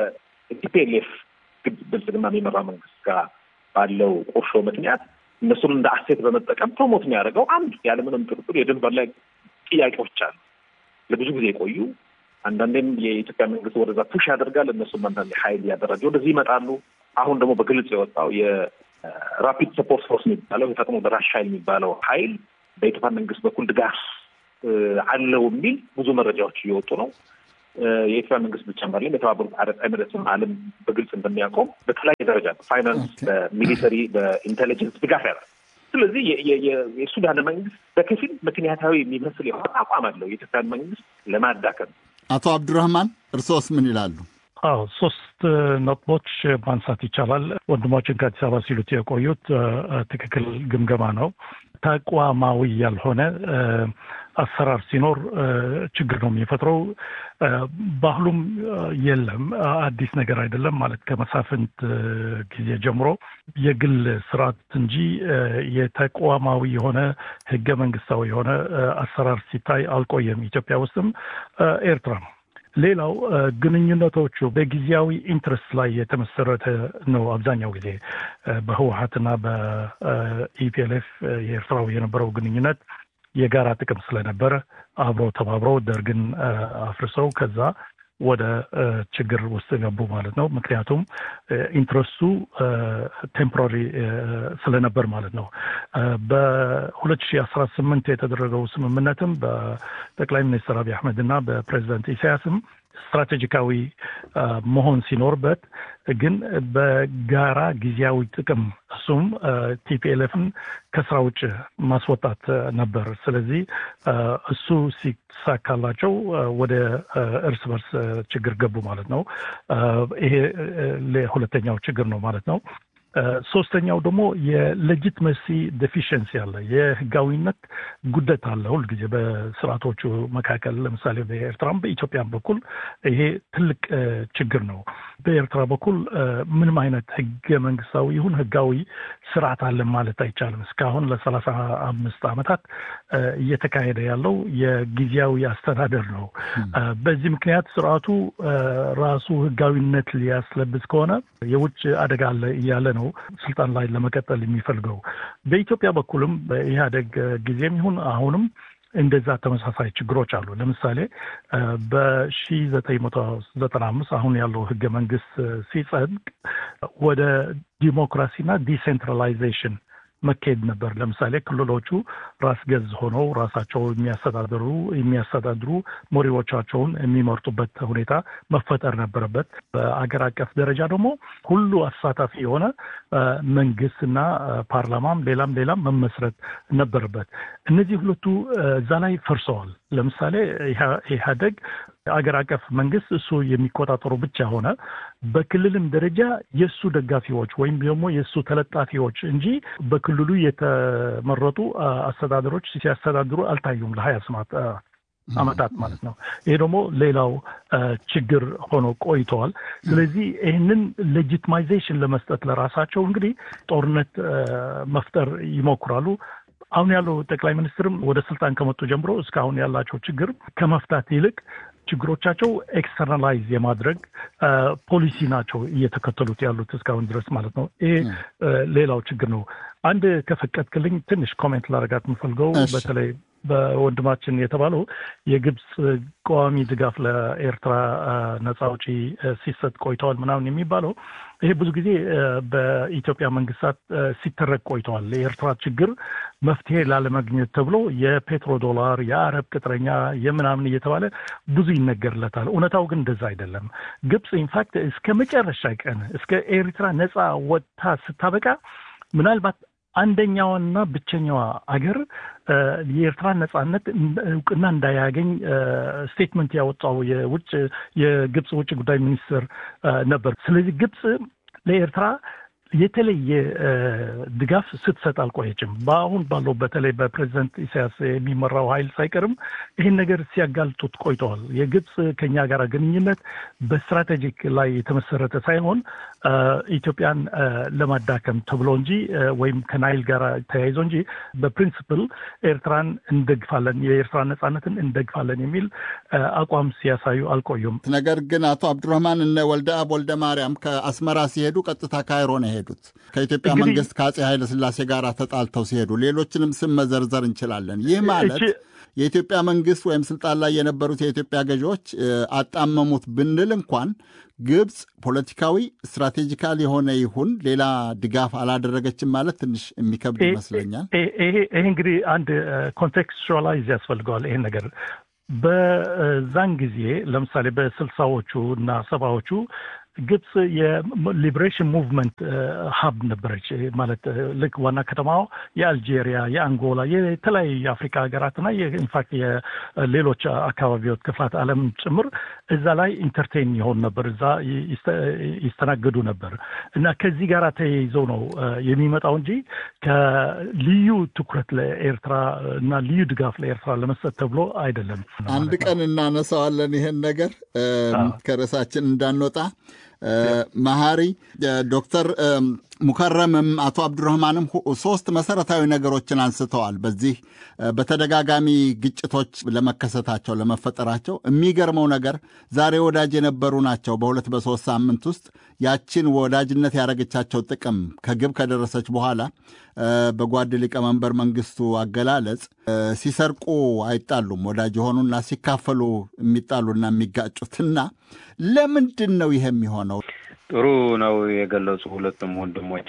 ቲፒኤልኤፍ ብልጽግና የሚመራ መንግስት ጋር ባለው ቁርሾ ምክንያት እነሱን እንደ አሴት በመጠቀም ፕሮሞት የሚያደርገው አንድ ያለምንም ጥርጥር የድንበር ላይ ጥያቄዎች አሉ፣ ለብዙ ጊዜ የቆዩ አንዳንዴም የኢትዮጵያ መንግስት ወደዛ ፑሽ ያደርጋል። እነሱም አንዳንዴ ሀይል እያደረገ ወደዚህ ይመጣሉ። አሁን ደግሞ በግልጽ የወጣው የራፒድ ሰፖርት ፎርስ የሚባለው የፈጥኖ ደራሽ ሀይል የሚባለው ሀይል በኢትዮጵያ መንግስት በኩል ድጋፍ አለው የሚል ብዙ መረጃዎች እየወጡ ነው። የኢትዮጵያ መንግስት ብቻ አይደለም፣ የተባበሩት አረብ ኤሚሬትስም ዓለም በግልጽ እንደሚያውቀው በተለያየ ደረጃ በፋይናንስ፣ በሚሊተሪ፣ በኢንቴሊጀንስ ድጋፍ ያደርጋል። ስለዚህ የሱዳን መንግስት በከፊል ምክንያታዊ የሚመስል የሆነ አቋም አለው የኢትዮጵያን መንግስት ለማዳከም። አቶ አብዱራህማን እርሶስ ምን ይላሉ? አዎ ሶስት ነጥቦች ማንሳት ይቻላል። ወንድሞችን ከአዲስ አበባ ሲሉት የቆዩት ትክክል ግምገማ ነው። ተቋማዊ ያልሆነ አሰራር ሲኖር ችግር ነው የሚፈጥረው። ባህሉም የለም፣ አዲስ ነገር አይደለም ማለት ከመሳፍንት ጊዜ ጀምሮ የግል ስርዓት እንጂ የተቋማዊ የሆነ ህገ መንግስታዊ የሆነ አሰራር ሲታይ አልቆየም። ኢትዮጵያ ውስጥም ኤርትራ ነው። ሌላው ግንኙነቶቹ በጊዜያዊ ኢንትረስት ላይ የተመሰረተ ነው። አብዛኛው ጊዜ በህወሀትና በኢፒኤልኤፍ የኤርትራው የነበረው ግንኙነት የጋራ ጥቅም ስለነበረ አብረው ተባብረው ደርግን አፍርሰው ከዛ ወደ ችግር ውስጥ ገቡ ማለት ነው። ምክንያቱም ኢንትረስቱ ቴምፖራሪ ስለነበር ማለት ነው። በሁለት ሺህ አስራ ስምንት የተደረገው ስምምነትም በጠቅላይ ሚኒስትር አብይ አህመድ እና በፕሬዚዳንት ኢሳያስም ስትራቴጂካዊ መሆን ሲኖርበት ግን በጋራ ጊዜያዊ ጥቅም እሱም ቲፒኤልኤፍን ከስራ ውጭ ማስወጣት ነበር። ስለዚህ እሱ ሲሳካላቸው ወደ እርስ በርስ ችግር ገቡ ማለት ነው። ይሄ ሁለተኛው ችግር ነው ማለት ነው። ሶስተኛው ደግሞ የሌጂትመሲ ዴፊሽንሲ አለ፣ የህጋዊነት ጉደት አለ ሁልጊዜ በስርዓቶቹ መካከል። ለምሳሌ በኤርትራም በኢትዮጵያም በኩል ይሄ ትልቅ ችግር ነው። በኤርትራ በኩል ምንም አይነት ህገ መንግስታዊ ይሁን ህጋዊ ስርዓት አለን ማለት አይቻልም። እስካሁን ለሰላሳ አምስት ዓመታት እየተካሄደ ያለው የጊዜያዊ አስተዳደር ነው። በዚህ ምክንያት ስርዓቱ ራሱ ህጋዊነት ሊያስለብስ ከሆነ የውጭ አደጋ አለ እያለ ነው ስልጣን ላይ ለመቀጠል የሚፈልገው። በኢትዮጵያ በኩልም በኢህአደግ ጊዜም ይሁን አሁንም እንደዛ ተመሳሳይ ችግሮች አሉ። ለምሳሌ በሺ ዘጠኝ መቶ ዘጠና አምስት አሁን ያለው ህገ መንግስት ሲጸድቅ ወደ ዲሞክራሲና ዲሴንትራላይዜሽን መካሄድ ነበር። ለምሳሌ ክልሎቹ ራስ ገዝ ሆነው ራሳቸው የሚያስተዳድሩ የሚያስተዳድሩ መሪዎቻቸውን የሚመርጡበት ሁኔታ መፈጠር ነበረበት። በአገር አቀፍ ደረጃ ደግሞ ሁሉ አሳታፊ የሆነ መንግስትና ፓርላማም ሌላም ሌላም መመስረት ነበረበት። እነዚህ ሁለቱ እዛ ላይ ፈርሰዋል። ለምሳሌ ኢህአደግ አገር አቀፍ መንግስት እሱ የሚቆጣጠሩ ብቻ ሆነ። በክልልም ደረጃ የእሱ ደጋፊዎች ወይም ደግሞ የእሱ ተለጣፊዎች እንጂ በክልሉ የተመረጡ አስተዳደሮች ሲያስተዳድሩ አልታዩም ለሀያ ስማት አመታት ማለት ነው። ይሄ ደግሞ ሌላው ችግር ሆኖ ቆይተዋል። ስለዚህ ይህንን ሌጂትማይዜሽን ለመስጠት ለራሳቸው እንግዲህ ጦርነት መፍጠር ይሞክራሉ። አሁን ያለው ጠቅላይ ሚኒስትርም ወደ ስልጣን ከመጡ ጀምሮ እስካሁን ያላቸው ችግር ከመፍታት ይልቅ ችግሮቻቸው ኤክስተርናላይዝ የማድረግ ፖሊሲ ናቸው እየተከተሉት ያሉት እስካሁን ድረስ ማለት ነው። ይሄ ሌላው ችግር ነው። አንድ ከፈቀድክልኝ ትንሽ ኮሜንት ላደርጋት የምፈልገው በተለይ በወንድማችን የተባለው የግብፅ ቋሚ ድጋፍ ለኤርትራ ነጻ አውጪ ሲሰጥ ቆይተዋል ምናምን የሚባለው ይሄ ብዙ ጊዜ በኢትዮጵያ መንግስታት ሲተረቅ ቆይተዋል። የኤርትራ ችግር መፍትሄ ላለማግኘት ተብሎ የፔትሮ ዶላር፣ የአረብ ቅጥረኛ የምናምን እየተባለ ብዙ ይነገርለታል። እውነታው ግን እንደዛ አይደለም። ግብፅ ኢንፋክት እስከ መጨረሻ ቀን እስከ ኤርትራ ነጻ ወጥታ ስታበቃ ምናልባት አንደኛዋና ብቸኛዋ አገር የኤርትራ ነጻነት እውቅና እንዳያገኝ ስቴትመንት ያወጣው የውጭ የግብፅ ውጭ ጉዳይ ሚኒስትር ነበር። ስለዚህ ግብፅ ለኤርትራ የተለየ ድጋፍ ስትሰጥ አልቆየችም። በአሁን ባለው በተለይ በፕሬዚደንት ኢሳያስ የሚመራው ኃይል ሳይቀርም ይህን ነገር ሲያጋልጡት ቆይተዋል። የግብፅ ከኛ ጋር ግንኙነት በስትራቴጂክ ላይ የተመሰረተ ሳይሆን ኢትዮጵያን ለማዳከም ተብሎ እንጂ ወይም ከናይል ጋር ተያይዞ እንጂ በፕሪንስፕል ኤርትራን እንደግፋለን፣ የኤርትራ ነጻነትን እንደግፋለን የሚል አቋም ሲያሳዩ አልቆዩም። ነገር ግን አቶ አብዱረህማን እነ ወልደ አብ ወልደ ማርያም ከአስመራ ሲሄዱ ቀጥታ ካይሮ ነው የሄዱት። ከኢትዮጵያ መንግስት ከአጼ ኃይለ ሥላሴ ጋር ተጣልተው ሲሄዱ ሌሎችንም ስም መዘርዘር እንችላለን። ይህ ማለት የኢትዮጵያ መንግስት ወይም ስልጣን ላይ የነበሩት የኢትዮጵያ ገዢዎች አጣመሙት ብንል እንኳን ግብፅ ፖለቲካዊ ስትራቴጂካል የሆነ ይሁን ሌላ ድጋፍ አላደረገችም ማለት ትንሽ የሚከብድ ይመስለኛል። ይሄ እንግዲህ አንድ ኮንቴክስቹዋላይዝ ያስፈልገዋል ይሄን ነገር በዛን ጊዜ ለምሳሌ በስልሳዎቹ እና ሰባዎቹ ግብፅ የሊበሬሽን ሙቭመንት ሀብ ነበረች። ማለት ልክ ዋና ከተማው የአልጄሪያ፣ የአንጎላ፣ የተለያዩ የአፍሪካ ሀገራትና ኢንፋክት የሌሎች አካባቢዎች ክፍላት ዓለም ጭምር እዛ ላይ ኢንተርቴን ይሆን ነበር፣ እዛ ይስተናገዱ ነበር እና ከዚህ ጋር ተያይዘው ነው የሚመጣው እንጂ ከልዩ ትኩረት ለኤርትራ እና ልዩ ድጋፍ ለኤርትራ ለመስጠት ተብሎ አይደለም። አንድ ቀን እናነሳዋለን ይሄን ነገር ከርዕሳችን እንዳንወጣ። መሐሪ ዶክተር ሙከረምም አቶ አብዱረህማንም ሶስት መሰረታዊ ነገሮችን አንስተዋል። በዚህ በተደጋጋሚ ግጭቶች ለመከሰታቸው ለመፈጠራቸው የሚገርመው ነገር ዛሬ ወዳጅ የነበሩ ናቸው። በሁለት በሶስት ሳምንት ውስጥ ያችን ወዳጅነት ያደረገቻቸው ጥቅም ከግብ ከደረሰች በኋላ በጓድ ሊቀመንበር መንግስቱ አገላለጽ ሲሰርቁ አይጣሉም፣ ወዳጅ የሆኑና ሲካፈሉ የሚጣሉና የሚጋጩትና ለምንድን ነው ይሄ የሚሆነው? ጥሩ ነው የገለጹ ሁለቱም ወንድሞቼ።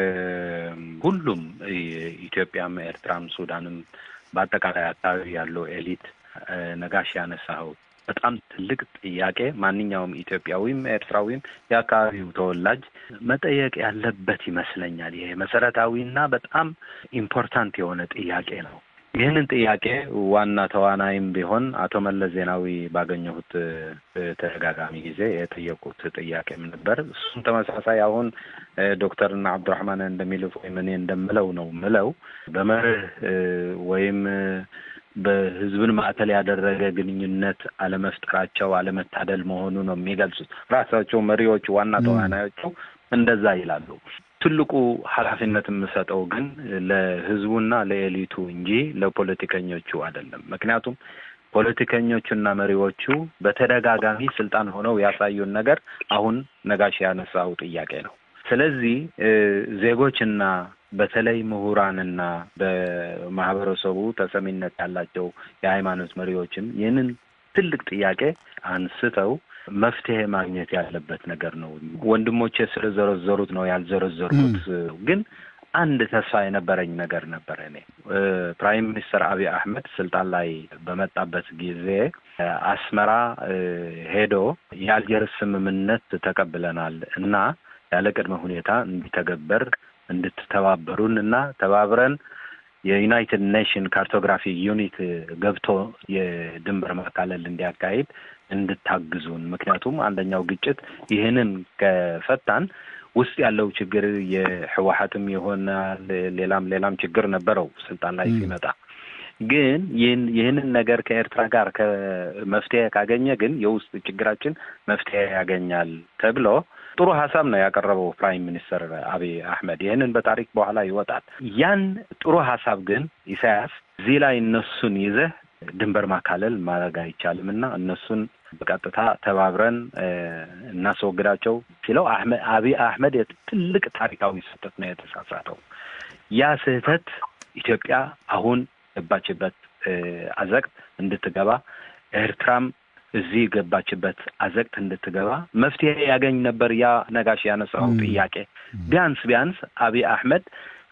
ሁሉም ኢትዮጵያም፣ ኤርትራም፣ ሱዳንም በአጠቃላይ አካባቢ ያለው ኤሊት ነጋሽ ያነሳኸው በጣም ትልቅ ጥያቄ ማንኛውም ኢትዮጵያዊም ኤርትራዊም የአካባቢው ተወላጅ መጠየቅ ያለበት ይመስለኛል። ይሄ መሰረታዊና በጣም ኢምፖርታንት የሆነ ጥያቄ ነው። ይህንን ጥያቄ ዋና ተዋናይም ቢሆን አቶ መለስ ዜናዊ ባገኘሁት ተደጋጋሚ ጊዜ የጠየቁት ጥያቄም ነበር። እሱም ተመሳሳይ አሁን ዶክተርና አብዱራህማን እንደሚሉት ወይም እኔ እንደምለው ነው ምለው በመርህ ወይም በህዝብን ማዕከል ያደረገ ግንኙነት አለመፍጠራቸው አለመታደል መሆኑ ነው የሚገልጹት። ራሳቸው መሪዎቹ ዋና ተዋናዮቹ እንደዛ ይላሉ። ትልቁ ኃላፊነት የምሰጠው ግን ለህዝቡና ለኤሊቱ እንጂ ለፖለቲከኞቹ አይደለም። ምክንያቱም ፖለቲከኞቹና መሪዎቹ በተደጋጋሚ ስልጣን ሆነው ያሳዩን ነገር አሁን ነጋሽ ያነሳው ጥያቄ ነው። ስለዚህ ዜጎችና በተለይ ምሁራንና በማህበረሰቡ ተሰሚነት ያላቸው የሃይማኖት መሪዎችም ይህንን ትልቅ ጥያቄ አንስተው መፍትሄ ማግኘት ያለበት ነገር ነው። ወንድሞቼ ስለዘረዘሩት ነው ያልዘረዘሩት። ግን አንድ ተስፋ የነበረኝ ነገር ነበረ። እኔ ፕራይም ሚኒስተር አብይ አህመድ ስልጣን ላይ በመጣበት ጊዜ አስመራ ሄዶ የአልጀርስ ስምምነት ተቀብለናል እና ያለ ቅድመ ሁኔታ እንዲተገበር እንድትተባበሩን እና ተባብረን የዩናይትድ ኔሽን ካርቶግራፊ ዩኒት ገብቶ የድንበር ማካለል እንዲያካሂድ እንድታግዙን። ምክንያቱም አንደኛው ግጭት ይህንን ከፈታን ውስጥ ያለው ችግር የህወሀትም ይሆናል ሌላም ሌላም ችግር ነበረው ስልጣን ላይ ሲመጣ ግን ይህንን ነገር ከኤርትራ ጋር ከመፍትሄ ካገኘ ግን የውስጥ ችግራችን መፍትሄ ያገኛል ተብሎ ጥሩ ሀሳብ ነው ያቀረበው ፕራይም ሚኒስተር አብይ አህመድ። ይህንን በታሪክ በኋላ ይወጣል። ያን ጥሩ ሀሳብ ግን ኢሳያስ እዚህ ላይ እነሱን ይዘህ ድንበር ማካለል ማድረግ አይቻልም እና እነሱን በቀጥታ ተባብረን እናስወግዳቸው ሲለው አብይ አህመድ ትልቅ ታሪካዊ ስህተት ነው የተሳሳተው። ያ ስህተት ኢትዮጵያ አሁን ገባችበት አዘቅት እንድትገባ ኤርትራም እዚህ ገባችበት አዘቅት እንድትገባ መፍትሄ ያገኝ ነበር። ያ ነጋሽ ያነሳው ጥያቄ ቢያንስ ቢያንስ አብይ አህመድ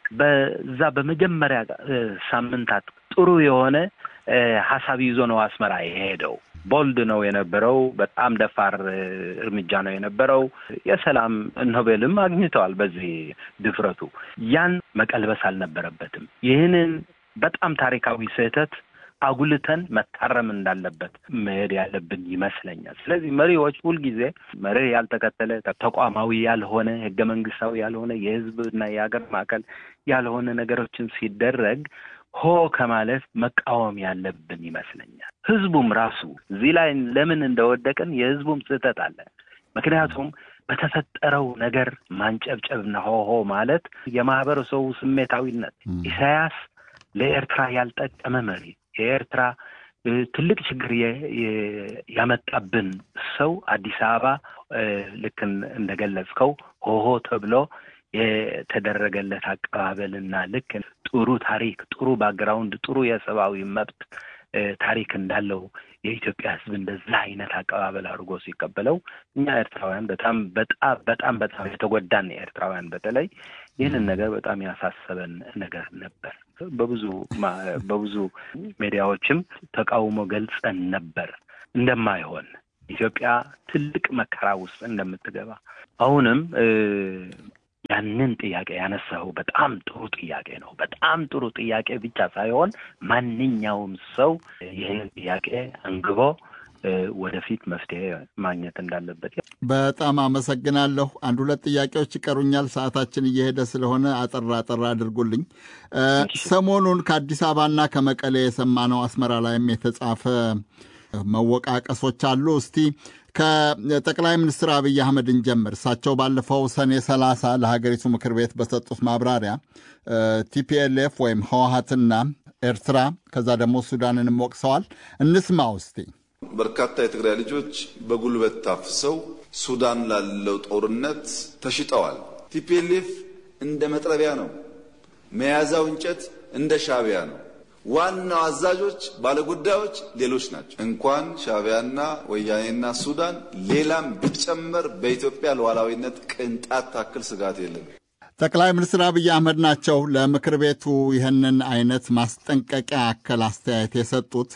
በዛ በመጀመሪያ ሳምንታት ጥሩ የሆነ ሀሳብ ይዞ ነው አስመራ የሄደው። ቦልድ ነው የነበረው። በጣም ደፋር እርምጃ ነው የነበረው። የሰላም ኖቤልም አግኝተዋል በዚህ ድፍረቱ። ያን መቀልበስ አልነበረበትም። ይህንን በጣም ታሪካዊ ስህተት አጉልተን መታረም እንዳለበት መሄድ ያለብን ይመስለኛል። ስለዚህ መሪዎች ሁልጊዜ መርህ ያልተከተለ ተቋማዊ ያልሆነ ህገ መንግስታዊ ያልሆነ የህዝብና የሀገር ማዕከል ያልሆነ ነገሮችን ሲደረግ ሆ ከማለት መቃወም ያለብን ይመስለኛል። ህዝቡም ራሱ እዚህ ላይ ለምን እንደወደቅን የህዝቡም ስህተት አለ። ምክንያቱም በተፈጠረው ነገር ማንጨብጨብና ሆሆ ማለት የማህበረሰቡ ስሜታዊነት ኢሳያስ ለኤርትራ ያልጠቀመ መሪ የኤርትራ ትልቅ ችግር ያመጣብን ሰው አዲስ አበባ ልክ እንደገለጽከው ሆሆ ተብሎ የተደረገለት አቀባበልና ልክ ጥሩ ታሪክ፣ ጥሩ ባክግራውንድ፣ ጥሩ የሰብአዊ መብት ታሪክ እንዳለው የኢትዮጵያ ሕዝብ እንደዛ አይነት አቀባበል አድርጎ ሲቀበለው እኛ ኤርትራውያን በጣም በጣም በጣም በጣም የተጎዳን ኤርትራውያን በተለይ ይህንን ነገር በጣም ያሳሰበን ነገር ነበር። በብዙ በብዙ ሚዲያዎችም ተቃውሞ ገልጸን ነበር እንደማይሆን ኢትዮጵያ ትልቅ መከራ ውስጥ እንደምትገባ አሁንም ያንን ጥያቄ ያነሳው በጣም ጥሩ ጥያቄ ነው። በጣም ጥሩ ጥያቄ ብቻ ሳይሆን ማንኛውም ሰው ይህን ጥያቄ አንግቦ ወደፊት መፍትሄ ማግኘት እንዳለበት። በጣም አመሰግናለሁ። አንድ ሁለት ጥያቄዎች ይቀሩኛል። ሰዓታችን እየሄደ ስለሆነ አጠራ አጠራ አድርጉልኝ። ሰሞኑን ከአዲስ አበባና ከመቀሌ የሰማነው አስመራ ላይም የተጻፈ መወቃቀሶች አሉ። እስቲ ከጠቅላይ ሚኒስትር አብይ አህመድን ጀምር። እሳቸው ባለፈው ሰኔ ሰላሳ ለሀገሪቱ ምክር ቤት በሰጡት ማብራሪያ ቲፒኤልኤፍ ወይም ህወሀትና ኤርትራ ከዛ ደግሞ ሱዳንንም ወቅሰዋል። እንስማ ውስቲ በርካታ የትግራይ ልጆች በጉልበት ታፍሰው ሱዳን ላለው ጦርነት ተሽጠዋል። ቲፒኤልኤፍ እንደ መጥረቢያ ነው፣ መያዛው እንጨት እንደ ሻዕቢያ ነው። ዋናው አዛዦች ባለጉዳዮች ሌሎች ናቸው። እንኳን ሻዕቢያና ወያኔና ሱዳን ሌላም ቢጨመር በኢትዮጵያ ሉዓላዊነት ቅንጣት ታክል ስጋት የለም። ጠቅላይ ሚኒስትር አብይ አህመድ ናቸው ለምክር ቤቱ ይህንን አይነት ማስጠንቀቂያ አከል አስተያየት የሰጡት።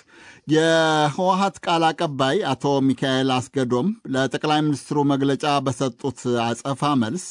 የህወሀት ቃል አቀባይ አቶ ሚካኤል አስገዶም ለጠቅላይ ሚኒስትሩ መግለጫ በሰጡት አጸፋ መልስ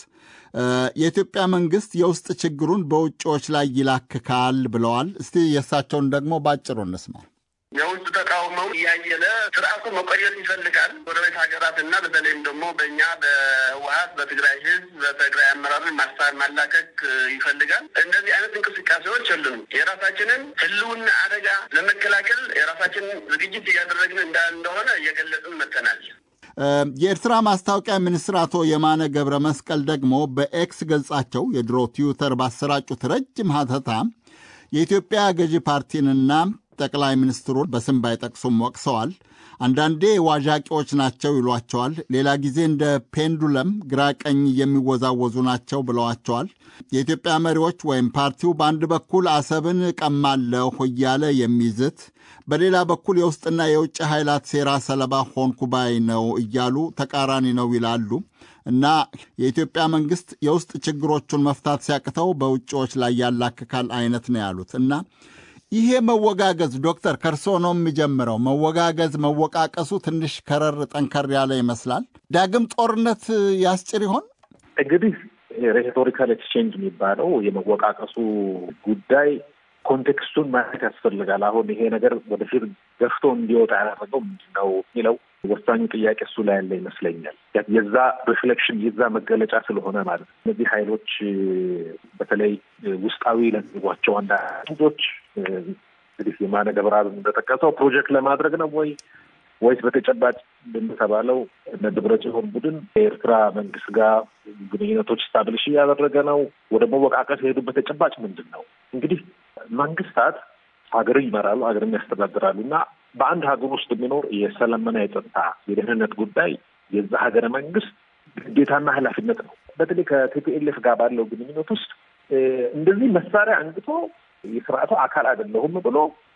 የኢትዮጵያ መንግስት የውስጥ ችግሩን በውጭዎች ላይ ይላክካል ብለዋል። እስቲ የእሳቸውን ደግሞ ባጭሩ እንስማ። የውጭ ተቃውሞው እያየለ ስርዓቱ መቆየት ይፈልጋል። ጎረቤት ሀገራት እና በተለይም ደግሞ በእኛ በህወሀት በትግራይ ህዝብ በትግራይ አመራርን ማሳብ ማላከክ ይፈልጋል። እንደዚህ አይነት እንቅስቃሴዎች የሉም። የራሳችንን ህልውና አደጋ ለመከላከል የራሳችንን ዝግጅት እያደረግን እንደሆነ እየገለጽን መጥተናል። የኤርትራ ማስታወቂያ ሚኒስትር አቶ የማነ ገብረ መስቀል ደግሞ በኤክስ ገጻቸው የድሮ ትዊተር ባሰራጩት ረጅም ሀተታ የኢትዮጵያ ገዢ ፓርቲንና ጠቅላይ ሚኒስትሩን በስም ባይጠቅሱም ወቅሰዋል። አንዳንዴ ዋዣቂዎች ናቸው ይሏቸዋል። ሌላ ጊዜ እንደ ፔንዱለም ግራ ቀኝ የሚወዛወዙ ናቸው ብለዋቸዋል። የኢትዮጵያ መሪዎች ወይም ፓርቲው በአንድ በኩል አሰብን ቀማለሁ እያለ የሚዝት በሌላ በኩል የውስጥና የውጭ ኃይላት ሴራ ሰለባ ሆንኩ ባይ ነው እያሉ ተቃራኒ ነው ይላሉ እና የኢትዮጵያ መንግስት የውስጥ ችግሮቹን መፍታት ሲያቅተው በውጭዎች ላይ ያላክካል አይነት ነው ያሉት እና ይሄ መወጋገዝ ዶክተር ከርሶ ነው የሚጀምረው። መወጋገዝ መወቃቀሱ ትንሽ ከረር ጠንከር ያለ ይመስላል። ዳግም ጦርነት ያስጭር ይሆን? እንግዲህ ሬቶሪካል ኤክስቼንጅ የሚባለው የመወቃቀሱ ጉዳይ ኮንቴክስቱን ማየት ያስፈልጋል። አሁን ይሄ ነገር ወደፊት ገፍቶ እንዲወጣ ያደረገው ምንድን ነው የሚለው ወሳኙ ጥያቄ እሱ ላይ ያለ ይመስለኛል። የዛ ሪፍሌክሽን የዛ መገለጫ ስለሆነ ማለት ነው። እነዚህ ሀይሎች በተለይ ውስጣዊ ለሚጓቸው አንዳንዶች እንግዲህ የማነ ገብረአብ እንደጠቀሰው ፕሮጀክት ለማድረግ ነው ወይ ወይስ በተጨባጭ እንደተባለው እነ ደብረጽዮን ቡድን የኤርትራ መንግስት ጋር ግንኙነቶች ስታብሊሽ እያደረገ ነው? ወደ መወቃቀስ የሄዱበት ተጨባጭ ምንድን ነው? እንግዲህ መንግስታት ሀገርን ይመራሉ፣ ሀገርን ያስተዳድራሉ እና በአንድ ሀገር ውስጥ የሚኖር የሰላምና የጸጥታ የደህንነት ጉዳይ የዛ ሀገረ መንግስት ግዴታና ኃላፊነት ነው። በተለይ ከቲፒኤልኤፍ ጋር ባለው ግንኙነት ውስጥ እንደዚህ መሳሪያ አንግቶ የስርዓቱ አካል አይደለሁም ብሎ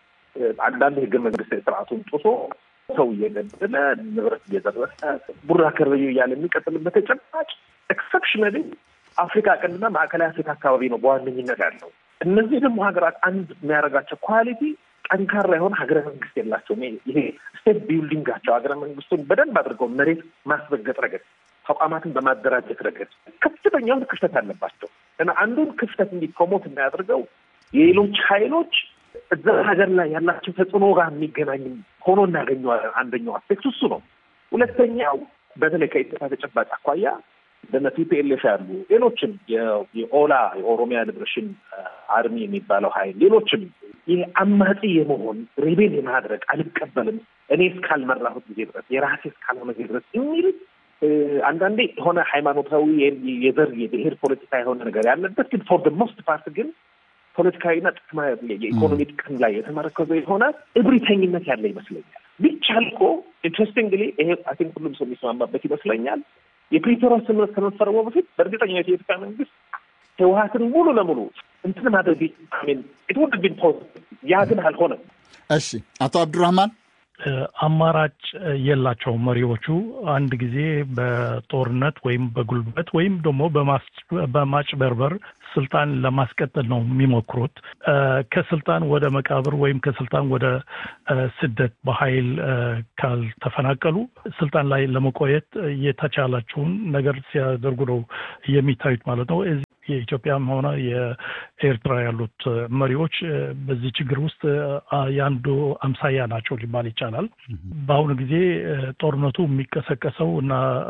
አንዳንድ ህገ መንግስታዊ ስርዓቱን ጥሶ ሰው እየገደለ ንብረት እየዘረፈ ቡራ ከረዩ እያለ የሚቀጥልበት ተጨባጭ ኤክሰፕሽናሊ አፍሪካ ቀንድና ማዕከላዊ አፍሪካ አካባቢ ነው በዋነኝነት ያለው። እነዚህ ደግሞ ሀገራት አንድ የሚያደርጋቸው ኳሊቲ ጠንካራ የሆነ ሀገረ መንግስት የላቸውም። ይሄ ስቴት ቢልዲንጋቸው ሀገረ መንግስቱን በደንብ አድርገው መሬት ማስረገጥ ረገድ፣ ተቋማትን በማደራጀት ረገድ ከፍተኛውን ክፍተት አለባቸው እና አንዱን ክፍተት እንዲ ፕሮሞት የሚያደርገው የሌሎች ሀይሎች እዛ ሀገር ላይ ያላቸው ተጽዕኖ ጋር የሚገናኝ ሆኖ እናገኘዋለን። አንደኛው አስፔክት እሱ ነው። ሁለተኛው በተለይ ከኢትዮጵያ ተጨባጭ አኳያ እንደነ ቲፒኤልኤፍ ያሉ ሌሎችም የኦላ የኦሮሚያ ሊብሬሽን አርሚ የሚባለው ሀይል ሌሎችም ይህ አማጺ የመሆን ሬቤል የማድረግ አልቀበልም እኔ እስካልመራሁት ጊዜ ድረስ የራሴ እስካልሆነ ጊዜ ድረስ የሚል አንዳንዴ የሆነ ሃይማኖታዊ የዘር የብሔር ፖለቲካ የሆነ ነገር ያለበት ግን ፎር ሞስት ፓርት ግን ፖለቲካዊና ጥቅማ የኢኮኖሚ ጥቅም ላይ የተመረከዘ የሆነ እብሪተኝነት ያለ ይመስለኛል። ቢቻል እኮ ኢንትረስቲንግሊ ይሄ አይ ቲንክ ሁሉም ሰው የሚስማማበት ይመስለኛል የፕሪቶሪያ ስምምነት ከመፈረሙ በፊት በእርግጠኝነት የኢትዮጵያ መንግስት ህወሀትን ሙሉ ለሙሉ እንትን ማድረግ ኢት ውድ ቢን ፖዚቲቭ። ያ ግን አልሆነም። እሺ አቶ አብዱራህማን አማራጭ የላቸውም መሪዎቹ። አንድ ጊዜ በጦርነት ወይም በጉልበት ወይም ደግሞ በማጭበርበር ስልጣን ለማስቀጠል ነው የሚሞክሩት። ከስልጣን ወደ መቃብር ወይም ከስልጣን ወደ ስደት በኃይል ካልተፈናቀሉ ስልጣን ላይ ለመቆየት የተቻላቸውን ነገር ሲያደርጉ ነው የሚታዩት ማለት ነው። የኢትዮጵያም ሆነ የኤርትራ ያሉት መሪዎች በዚህ ችግር ውስጥ የአንዱ አምሳያ ናቸው ሊባል ይቻላል። በአሁኑ ጊዜ ጦርነቱ የሚቀሰቀሰው እና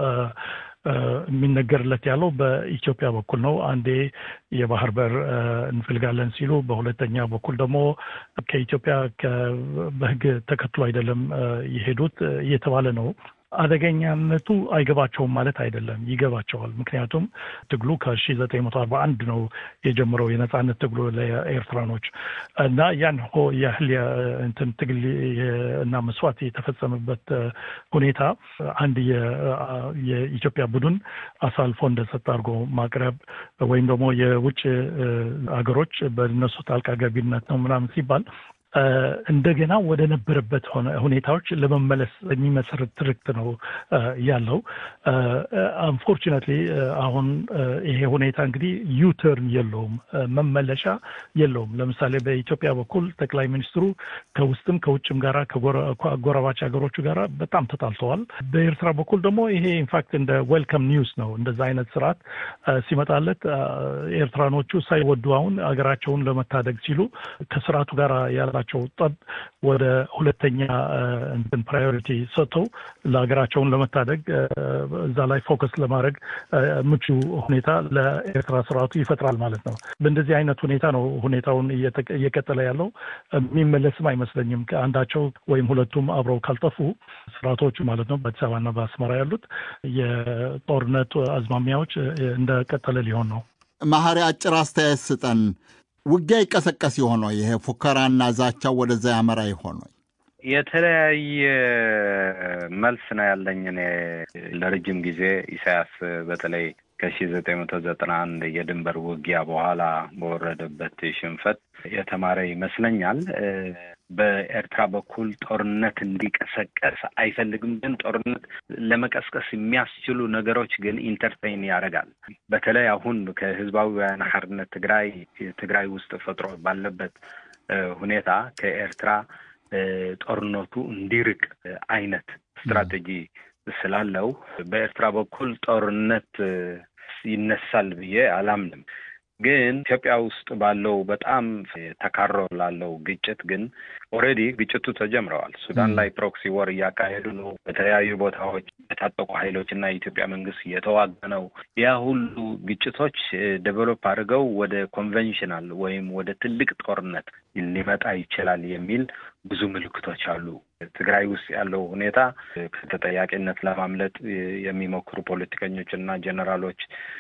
የሚነገርለት ያለው በኢትዮጵያ በኩል ነው። አንዴ የባህር በር እንፈልጋለን ሲሉ፣ በሁለተኛ በኩል ደግሞ ከኢትዮጵያ በሕግ ተከትሎ አይደለም የሄዱት እየተባለ ነው። አደገኛነቱ አይገባቸውም ማለት አይደለም፣ ይገባቸዋል። ምክንያቱም ትግሉ ከሺ ዘጠኝ መቶ አርባ አንድ ነው የጀመረው የነጻነት ትግሉ ለኤርትራኖች እና ያን ሆ ያህል እንትን ትግል እና መስዋዕት የተፈጸመበት ሁኔታ አንድ የኢትዮጵያ ቡድን አሳልፎ እንደሰጠ አድርጎ ማቅረብ ወይም ደግሞ የውጭ ሀገሮች በእነሱ ጣልቃ ገቢነት ነው ምናምን ሲባል እንደገና ወደ ነበረበት ሁኔታዎች ለመመለስ የሚመሰረት ትርክት ነው ያለው። አንፎርቹነትሊ አሁን ይሄ ሁኔታ እንግዲህ ዩተርን የለውም፣ መመለሻ የለውም። ለምሳሌ በኢትዮጵያ በኩል ጠቅላይ ሚኒስትሩ ከውስጥም ከውጭም ጋራ ከጎረባች ሀገሮቹ ጋራ በጣም ተጣልተዋል። በኤርትራ በኩል ደግሞ ይሄ ኢንፋክት እንደ ዌልካም ኒውስ ነው። እንደዛ አይነት ስርዓት ሲመጣለት ኤርትራኖቹ ሳይወዱ አሁን ሀገራቸውን ለመታደግ ሲሉ ከስርዓቱ ጋር ያላ ቸው ጠብ ወደ ሁለተኛ እንትን ፕራዮሪቲ ሰጥተው ለሀገራቸውን ለመታደግ እዛ ላይ ፎከስ ለማድረግ ምቹ ሁኔታ ለኤርትራ ስርዓቱ ይፈጥራል ማለት ነው። በእንደዚህ አይነት ሁኔታ ነው ሁኔታውን እየቀጠለ ያለው። የሚመለስም አይመስለኝም። ከአንዳቸው ወይም ሁለቱም አብረው ካልጠፉ ስርዓቶቹ ማለት ነው በአዲስ አበባና በአስመራ ያሉት የጦርነት አዝማሚያዎች እንደቀጠለ ሊሆን ነው። መሐሪ አጭር አስተያየት ስጠን። ውጊያ ይቀሰቀስ የሆነ ይሄ ፉከራና ዛቻው ወደዛ ያመራ የሆነ የተለያየ መልስ ነው ያለኝ። እኔ ለረጅም ጊዜ ኢሳያስ በተለይ ከሺ ዘጠኝ መቶ ዘጠና አንድ የድንበር ውጊያ በኋላ በወረደበት ሽንፈት የተማረ ይመስለኛል። በኤርትራ በኩል ጦርነት እንዲቀሰቀስ አይፈልግም፣ ግን ጦርነት ለመቀስቀስ የሚያስችሉ ነገሮች ግን ኢንተርቴይን ያደርጋል። በተለይ አሁን ከህዝባዊ ወያነ ሓርነት ትግራይ ትግራይ ውስጥ ፈጥሮ ባለበት ሁኔታ ከኤርትራ ጦርነቱ እንዲርቅ አይነት ስትራቴጂ ስላለው በኤርትራ በኩል ጦርነት ይነሳል ብዬ አላምንም። ግን ኢትዮጵያ ውስጥ ባለው በጣም ተካሮ ላለው ግጭት ግን ኦልሬዲ ግጭቱ ተጀምረዋል። ሱዳን ላይ ፕሮክሲ ወር እያካሄዱ ነው። በተለያዩ ቦታዎች የታጠቁ ኃይሎች እና የኢትዮጵያ መንግስት እየተዋጋ ነው። ያ ሁሉ ግጭቶች ዴቨሎፕ አድርገው ወደ ኮንቬንሽናል ወይም ወደ ትልቅ ጦርነት ሊመጣ ይችላል የሚል ብዙ ምልክቶች አሉ። ትግራይ ውስጥ ያለው ሁኔታ ከተጠያቂነት ለማምለጥ የሚሞክሩ ፖለቲከኞች እና ጀኔራሎች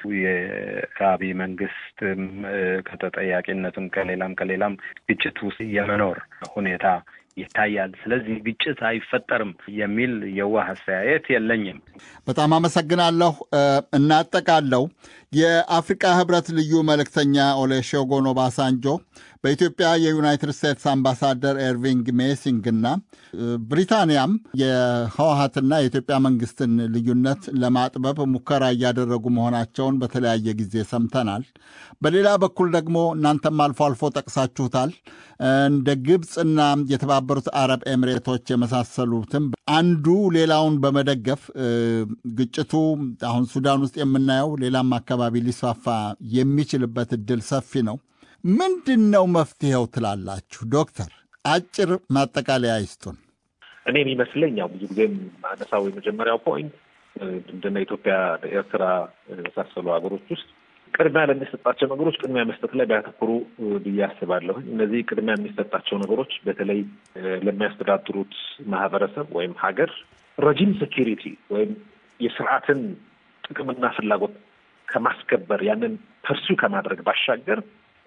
የአብይ መንግስት ከተጠያቂነትም ከሌላም ከሌላም ግጭት ውስጥ የመኖር ሁኔታ ይታያል። ስለዚህ ግጭት አይፈጠርም የሚል የዋህ አስተያየት የለኝም። በጣም አመሰግናለሁ። እናጠቃለው። የአፍሪቃ ህብረት ልዩ መልእክተኛ ኦሉሴጉን ኦባሳንጆ በኢትዮጵያ የዩናይትድ ስቴትስ አምባሳደር ኤርቪንግ ሜሲንግ እና ብሪታንያም የህወሀትና የኢትዮጵያ መንግስትን ልዩነት ለማጥበብ ሙከራ እያደረጉ መሆናቸውን በተለያየ ጊዜ ሰምተናል። በሌላ በኩል ደግሞ እናንተም አልፎ አልፎ ጠቅሳችሁታል እንደ ግብፅና የተባበሩት አረብ ኤሚሬቶች የመሳሰሉትም አንዱ ሌላውን በመደገፍ ግጭቱ አሁን ሱዳን ውስጥ የምናየው ሌላም አካባቢ ሊስፋፋ የሚችልበት እድል ሰፊ ነው። ምንድን ነው መፍትሄው ትላላችሁ? ዶክተር አጭር ማጠቃለያ ይስጡን። እኔ የሚመስለኝ ያው ብዙ ጊዜም አነሳው የመጀመሪያው ፖይንት እንደነ ኢትዮጵያ፣ ኤርትራ የመሳሰሉ ሀገሮች ውስጥ ቅድሚያ ለሚሰጣቸው ነገሮች ቅድሚያ መስጠት ላይ ቢያተኩሩ ብዬ አስባለሁ። እነዚህ ቅድሚያ የሚሰጣቸው ነገሮች በተለይ ለሚያስተዳድሩት ማህበረሰብ ወይም ሀገር ረጂም ሴኪሪቲ ወይም የስርዓትን ጥቅምና ፍላጎት ከማስከበር ያንን ፐርሱ ከማድረግ ባሻገር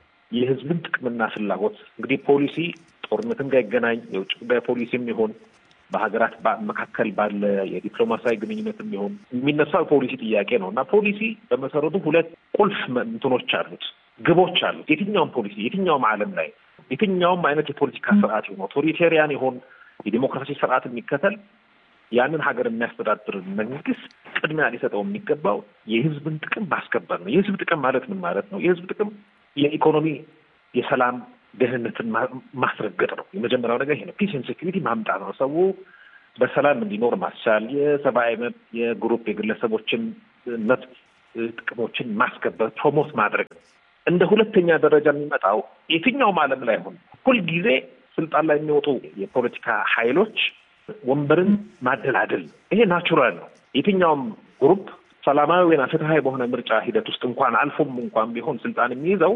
የህዝብን ጥቅምና ፍላጎት እንግዲህ ፖሊሲ ጦርነትም ጋር ይገናኝ የውጭ ጉዳይ ፖሊሲም ይሆን በሀገራት መካከል ባለ የዲፕሎማሲያዊ ግንኙነትም ይሆን የሚነሳው ፖሊሲ ጥያቄ ነው እና ፖሊሲ በመሰረቱ ሁለት ቁልፍ እንትኖች አሉት፣ ግቦች አሉት። የትኛውም ፖሊሲ የትኛውም ዓለም ላይ የትኛውም አይነት የፖለቲካ ስርዓት ይሆን ኦቶሪቴሪያን ይሆን የዲሞክራሲ ስርዓት የሚከተል ያንን ሀገር የሚያስተዳድር መንግስት ቅድሚያ ሊሰጠው የሚገባው የህዝብን ጥቅም ማስከበር ነው። የህዝብ ጥቅም ማለት ምን ማለት ነው? የህዝብ ጥቅም የኢኮኖሚ የሰላም ደህንነትን ማስረገጥ ነው። የመጀመሪያው ነገር ይሄ ነው። ፒስ ኤንድ ሴኩሪቲ ማምጣት ነው። ሰው በሰላም እንዲኖር ማስቻል፣ የሰብአዊ መብት፣ የግሩፕ የግለሰቦችን መብት ጥቅሞችን ማስከበር ፕሮሞት ማድረግ ነው። እንደ ሁለተኛ ደረጃ የሚመጣው የትኛውም ዓለም ላይ ሆን ሁልጊዜ ስልጣን ላይ የሚወጡ የፖለቲካ ኃይሎች ወንበርን ማደላደል ይሄ ናቹራል ነው። የትኛውም ግሩፕ ሰላማዊ ወይና ፍትሀዊ በሆነ ምርጫ ሂደት ውስጥ እንኳን አልፎም እንኳን ቢሆን ስልጣን የሚይዘው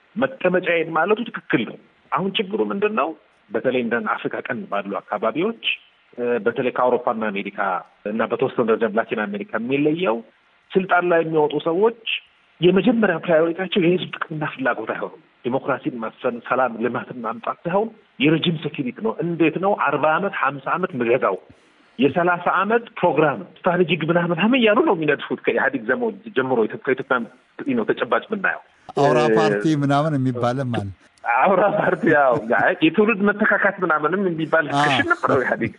መቀመጫዬን ማለቱ ትክክል ነው። አሁን ችግሩ ምንድን ነው? በተለይ እንደ አፍሪካ ቀንድ ባሉ አካባቢዎች በተለይ ከአውሮፓና አሜሪካ እና በተወሰነ ደረጃ ላቲን አሜሪካ የሚለየው ስልጣን ላይ የሚወጡ ሰዎች የመጀመሪያ ፕራዮሪቲያቸው የህዝብ ጥቅምና ፍላጎት አይሆኑም። ዲሞክራሲን ማስፈን፣ ሰላም፣ ልማትን ማምጣት ሳይሆን የረጅም ሴኪሪቲ ነው። እንዴት ነው አርባ ዓመት ሀምሳ ዓመት ምገዛው የሰላሳ ዓመት ፕሮግራም ስትራቴጂክ ምናምን ምናምን እያሉ ነው የሚነድፉት ከኢህአዴግ ዘመ ጀምሮ ከኢትዮጵያ ነው ተጨባጭ የምናየው አውራ ፓርቲ ምናምን የሚባልም አለ። አውራ ፓርቲ ያው የትውልድ መተካካት ምናምንም የሚባል ክሽን ነበረው ኢህአዴግ።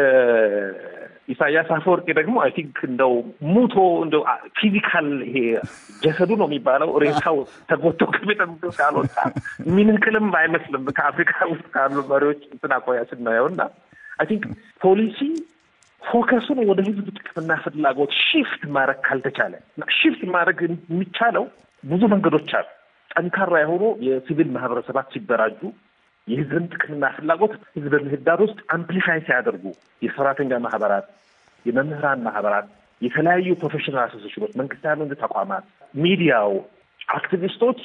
የኢሳያስ አፈወርቂ ደግሞ አይ ቲንክ እንደው ሙቶ እንደው ፊዚካል ይሄ ጀሰዱ ነው የሚባለው ሬሳው ተጎቶ ከቤተ መንግስት ካልወጣ የሚንቅልም አይመስልም ከአፍሪካ ውስጥ ካሉ መሪዎች እንትን አቆያ ስናየው እና አይ ቲንክ ፖሊሲ ፎከሱን ወደ ህዝብ ጥቅምና ፍላጎት ሺፍት ማድረግ ካልተቻለ ሺፍት ማድረግ የሚቻለው ብዙ መንገዶች አሉ። ጠንካራ የሆኑ የሲቪል ማህበረሰባት ሲደራጁ የህዝብን ጥቅምና ፍላጎት ህዝብ ምህዳር ውስጥ አምፕሊፋይ ሲያደርጉ የሰራተኛ ማህበራት፣ የመምህራን ማህበራት፣ የተለያዩ ፕሮፌሽናል አሶሴሽኖች፣ መንግስት ያሉ ተቋማት፣ ሚዲያው፣ አክቲቪስቶች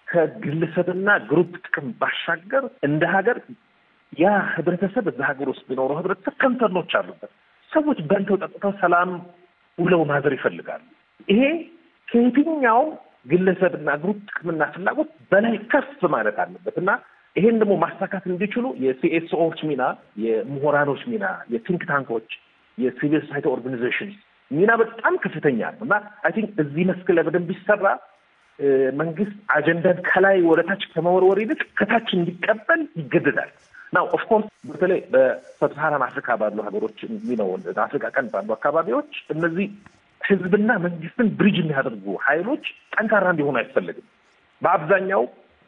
ከግለሰብና ግሩፕ ጥቅም ባሻገር እንደ ሀገር ያ ህብረተሰብ እዛ ሀገር ውስጥ ቢኖረው ህብረተሰብ ከንሰርኖች አሉበት። ሰዎች በልተው ጠጥተው ሰላም ውለው ማዘር ይፈልጋሉ። ይሄ ከየትኛውም ግለሰብና ግሩፕ ጥቅምና ፍላጎት በላይ ከፍ ማለት አለበት እና ይሄን ደግሞ ማሳካት እንዲችሉ የሲኤስኦዎች ሚና፣ የምሁራኖች ሚና፣ የቲንክ ታንኮች፣ የሲቪል ሶሳይቲ ኦርጋኒዜሽን ሚና በጣም ከፍተኛ ነው እና አይ ቲንክ እዚህ መስክ ላይ በደንብ ቢሰራ መንግስት አጀንዳን ከላይ ወደ ታች ከመወርወር ይልቅ ከታች እንዲቀበል ይገደዳል። ናው ኦፍኮርስ በተለይ በሰብሳሃራን አፍሪካ ባሉ ሀገሮች ነው አፍሪካ ቀንድ ባሉ አካባቢዎች እነዚህ ህዝብና መንግስትን ብሪጅ የሚያደርጉ ኃይሎች ጠንካራ እንዲሆኑ አይፈልግም። በአብዛኛው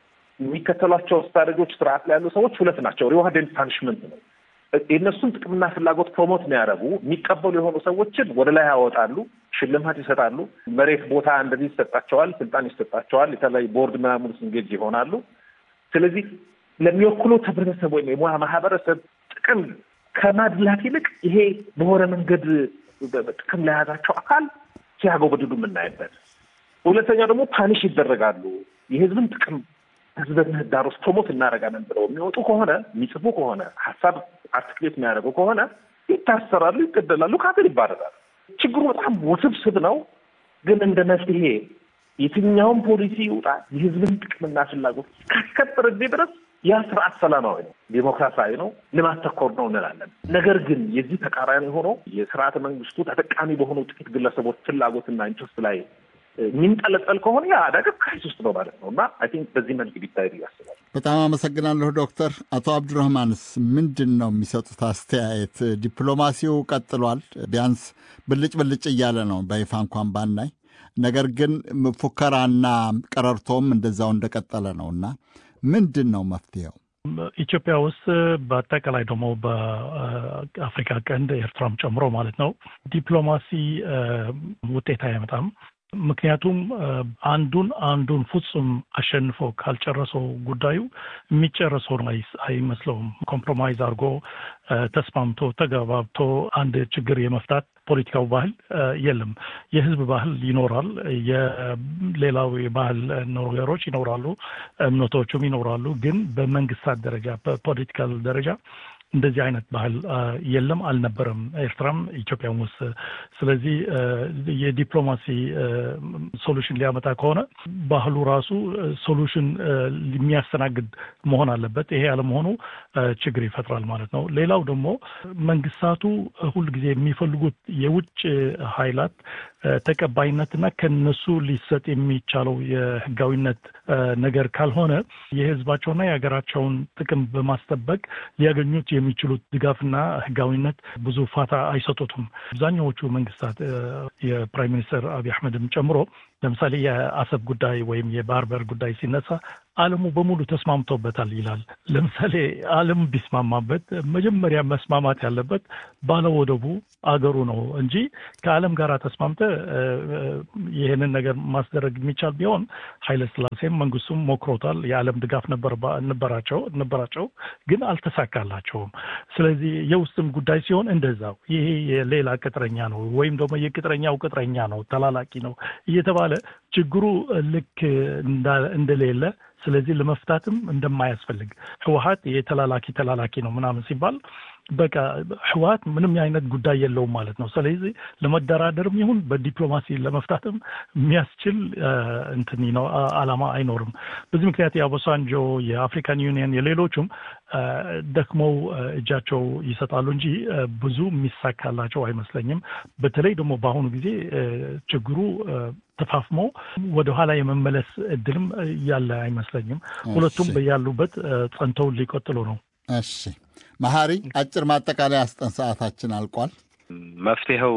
የሚከተሏቸው ስትራቴጂዎች ስርዓት ላይ ያሉ ሰዎች ሁለት ናቸው። ሪዋርድ ኤንድ ፓኒሽመንት ነው። የእነሱን ጥቅምና ፍላጎት ፕሮሞት የሚያደርጉ የሚቀበሉ የሆኑ ሰዎችን ወደ ላይ ያወጣሉ፣ ሽልማት ይሰጣሉ፣ መሬት ቦታ እንደዚህ ይሰጣቸዋል፣ ስልጣን ይሰጣቸዋል፣ የተለያዩ ቦርድ ምናምን እንጌጅ ይሆናሉ። ስለዚህ ለሚወክሉት ህብረተሰብ ወይም የሙያ ማህበረሰብ ጥቅም ከማድላት ይልቅ ይሄ በሆነ መንገድ ጥቅም ለያዛቸው አካል ሲያጎበድዱ የምናይበት። ሁለተኛው ደግሞ ፓኒሽ ይደረጋሉ። የህዝብን ጥቅም ህዝብ ምህዳር ውስጥ ፕሮሞት እናደርጋለን ብለው የሚወጡ ከሆነ የሚጽፉ ከሆነ ሀሳብ አርቲክሌት የሚያደርጉ ከሆነ ይታሰራሉ፣ ይገደላሉ፣ ከሀገር ይባረራሉ። ችግሩ በጣም ውስብስብ ነው። ግን እንደ መፍትሄ የትኛውም ፖሊሲ ይውጣ የህዝብን ጥቅምና ፍላጎት ካስከበረ ጊዜ ድረስ ያ ስርዓት ሰላማዊ ነው፣ ዴሞክራሲያዊ ነው፣ ልማት ተኮር ነው እንላለን። ነገር ግን የዚህ ተቃራኒ ሆኖ የስርዓተ መንግስቱ ተጠቃሚ በሆኑ ጥቂት ግለሰቦች ፍላጎትና ኢንትረስት ላይ የሚንጠለጠል ከሆነ ያ አደጋ ክራይስ ውስጥ ነው ማለት ነው እና አይ ቲንክ በዚህ መልክ ቢታይ ያስባል። በጣም አመሰግናለሁ ዶክተር። አቶ አብዱረህማንስ ምንድን ነው የሚሰጡት አስተያየት? ዲፕሎማሲው ቀጥሏል፣ ቢያንስ ብልጭ ብልጭ እያለ ነው በይፋ እንኳን ባናይ፣ ነገር ግን ፉከራና ቀረርቶም እንደዛው እንደቀጠለ ነው እና ምንድን ነው መፍትሄው? ኢትዮጵያ ውስጥ በአጠቃላይ ደግሞ በአፍሪካ ቀንድ ኤርትራም ጨምሮ ማለት ነው ዲፕሎማሲ ውጤት አያመጣም። ምክንያቱም አንዱን አንዱን ፍጹም አሸንፎ ካልጨረሰው ጉዳዩ የሚጨረሰው አይመስለውም። ኮምፕሮማይዝ አድርጎ ተስማምቶ ተገባብቶ አንድ ችግር የመፍታት ፖለቲካው ባህል የለም። የህዝብ ባህል ይኖራል። የሌላው የባህል ነገሮች ይኖራሉ፣ እምነቶቹም ይኖራሉ። ግን በመንግስታት ደረጃ በፖለቲካል ደረጃ እንደዚህ አይነት ባህል የለም፣ አልነበረም ኤርትራም ኢትዮጵያም ውስጥ። ስለዚህ የዲፕሎማሲ ሶሉሽን ሊያመጣ ከሆነ ባህሉ ራሱ ሶሉሽን የሚያስተናግድ መሆን አለበት። ይሄ አለመሆኑ ችግር ይፈጥራል ማለት ነው። ሌላው ደግሞ መንግስታቱ ሁልጊዜ የሚፈልጉት የውጭ ኃይላት ተቀባይነትና ከነሱ ሊሰጥ የሚቻለው የህጋዊነት ነገር ካልሆነ የህዝባቸውና የሀገራቸውን ጥቅም በማስጠበቅ ሊያገኙት የሚችሉት ድጋፍና ህጋዊነት ብዙ ፋታ አይሰጡትም። አብዛኛዎቹ መንግስታት የፕራይም ሚኒስትር አብይ አሕመድም ጨምሮ ለምሳሌ የአሰብ ጉዳይ ወይም የባህር በር ጉዳይ ሲነሳ ዓለሙ በሙሉ ተስማምቶበታል ይላል። ለምሳሌ ዓለም ቢስማማበት መጀመሪያ መስማማት ያለበት ባለወደቡ አገሩ ነው እንጂ ከዓለም ጋር ተስማምተ ይህንን ነገር ማስደረግ የሚቻል ቢሆን ኃይለ ስላሴም መንግስቱም ሞክሮታል። የዓለም ድጋፍ ነበራቸው ነበራቸው ግን አልተሳካላቸውም። ስለዚህ የውስጥም ጉዳይ ሲሆን እንደዛው ይሄ የሌላ ቅጥረኛ ነው ወይም ደግሞ የቅጥረኛው ቅጥረኛ ነው ተላላቂ ነው እየተባለ ችግሩ ልክ እንደሌለ ስለዚህ ለመፍታትም እንደማያስፈልግ ህወሀት የተላላኪ ተላላኪ ነው ምናምን ሲባል በቃ ህወሀት ምንም አይነት ጉዳይ የለውም ማለት ነው። ስለዚህ ለመደራደርም ይሁን በዲፕሎማሲ ለመፍታትም የሚያስችል እንትን ነው አላማ አይኖርም። በዚህ ምክንያት የአቦሳንጆ የአፍሪካን ዩኒየን የሌሎቹም ደክመው እጃቸው ይሰጣሉ እንጂ ብዙ የሚሳካላቸው አይመስለኝም። በተለይ ደግሞ በአሁኑ ጊዜ ችግሩ ተፋፍሞ ወደኋላ የመመለስ እድልም ያለ አይመስለኝም። ሁለቱም ያሉበት ጸንተው ሊቀጥሉ ነው። እሺ መሀሪ፣ አጭር ማጠቃለያ አስጠን፣ ሰዓታችን አልቋል። መፍትሄው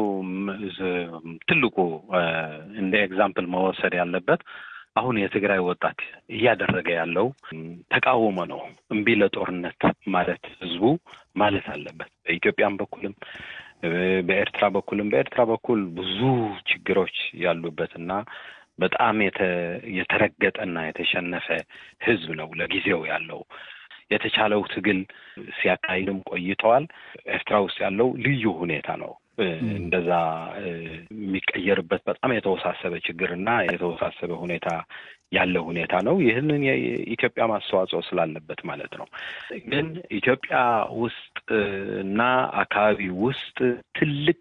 ትልቁ እንደ ኤግዛምፕል መወሰድ ያለበት አሁን የትግራይ ወጣት እያደረገ ያለው ተቃውሞ ነው። እምቢ ለጦርነት ማለት ህዝቡ ማለት አለበት። በኢትዮጵያም በኩልም በኤርትራ በኩልም በኤርትራ በኩል ብዙ ችግሮች ያሉበት እና በጣም የተረገጠና የተሸነፈ ህዝብ ነው ለጊዜው ያለው። የተቻለው ትግል ሲያካሂድም ቆይተዋል። ኤርትራ ውስጥ ያለው ልዩ ሁኔታ ነው። እንደዛ የሚቀየርበት በጣም የተወሳሰበ ችግርና የተወሳሰበ ሁኔታ ያለ ሁኔታ ነው። ይህንን የኢትዮጵያ ማስተዋጽኦ ስላለበት ማለት ነው። ግን ኢትዮጵያ ውስጥ እና አካባቢ ውስጥ ትልቅ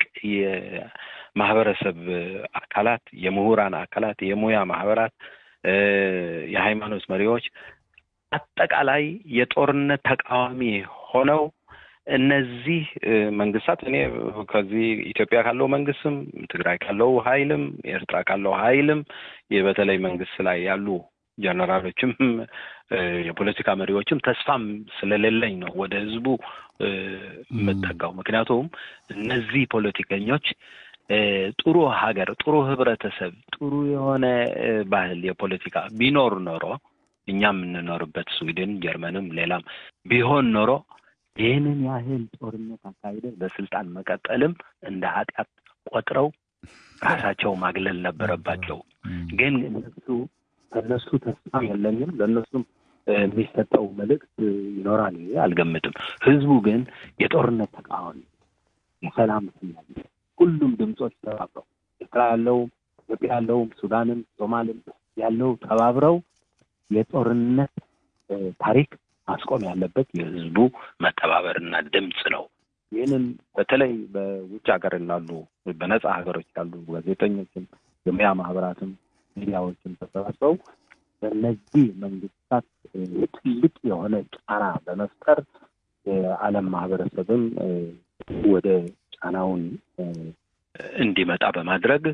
የማህበረሰብ አካላት፣ የምሁራን አካላት፣ የሙያ ማህበራት፣ የሃይማኖት መሪዎች አጠቃላይ የጦርነት ተቃዋሚ ሆነው እነዚህ መንግስታት እኔ ከዚህ ኢትዮጵያ ካለው መንግስትም ትግራይ ካለው ኃይልም ኤርትራ ካለው ኃይልም በተለይ መንግስት ላይ ያሉ ጀነራሎችም የፖለቲካ መሪዎችም ተስፋም ስለሌለኝ ነው ወደ ህዝቡ የምጠጋው። ምክንያቱም እነዚህ ፖለቲከኞች ጥሩ ሀገር፣ ጥሩ ህብረተሰብ፣ ጥሩ የሆነ ባህል የፖለቲካ ቢኖር ኖሮ እኛ የምንኖርበት ስዊድን፣ ጀርመንም ሌላም ቢሆን ኖሮ ይህንን ያህል ጦርነት አካሂደ በስልጣን መቀጠልም እንደ ኃጢአት ቆጥረው ራሳቸው ማግለል ነበረባቸው። ግን እነሱ ከእነሱ ተስፋ የለኝም። ለእነሱም የሚሰጠው መልእክት ይኖራል አልገምትም። ህዝቡ ግን የጦርነት ተቃዋሚ የሰላም ፍላጊ ሁሉም ድምፆች ተባብረው ኤርትራ ያለውም ኢትዮጵያ ያለውም ሱዳንም ሶማልም ያለው ተባብረው የጦርነት ታሪክ ማስቆም ያለበት የህዝቡ መተባበርና ድምፅ ነው። ይህንን በተለይ በውጭ ሀገር ላሉ በነጻ ሀገሮች ያሉ ጋዜጠኞችም የሙያ ማህበራትም ሚዲያዎችም ተሰባስበው በእነዚህ መንግስታት ትልቅ የሆነ ጫና በመፍጠር የዓለም ማህበረሰብም ወደ ጫናውን እንዲመጣ በማድረግ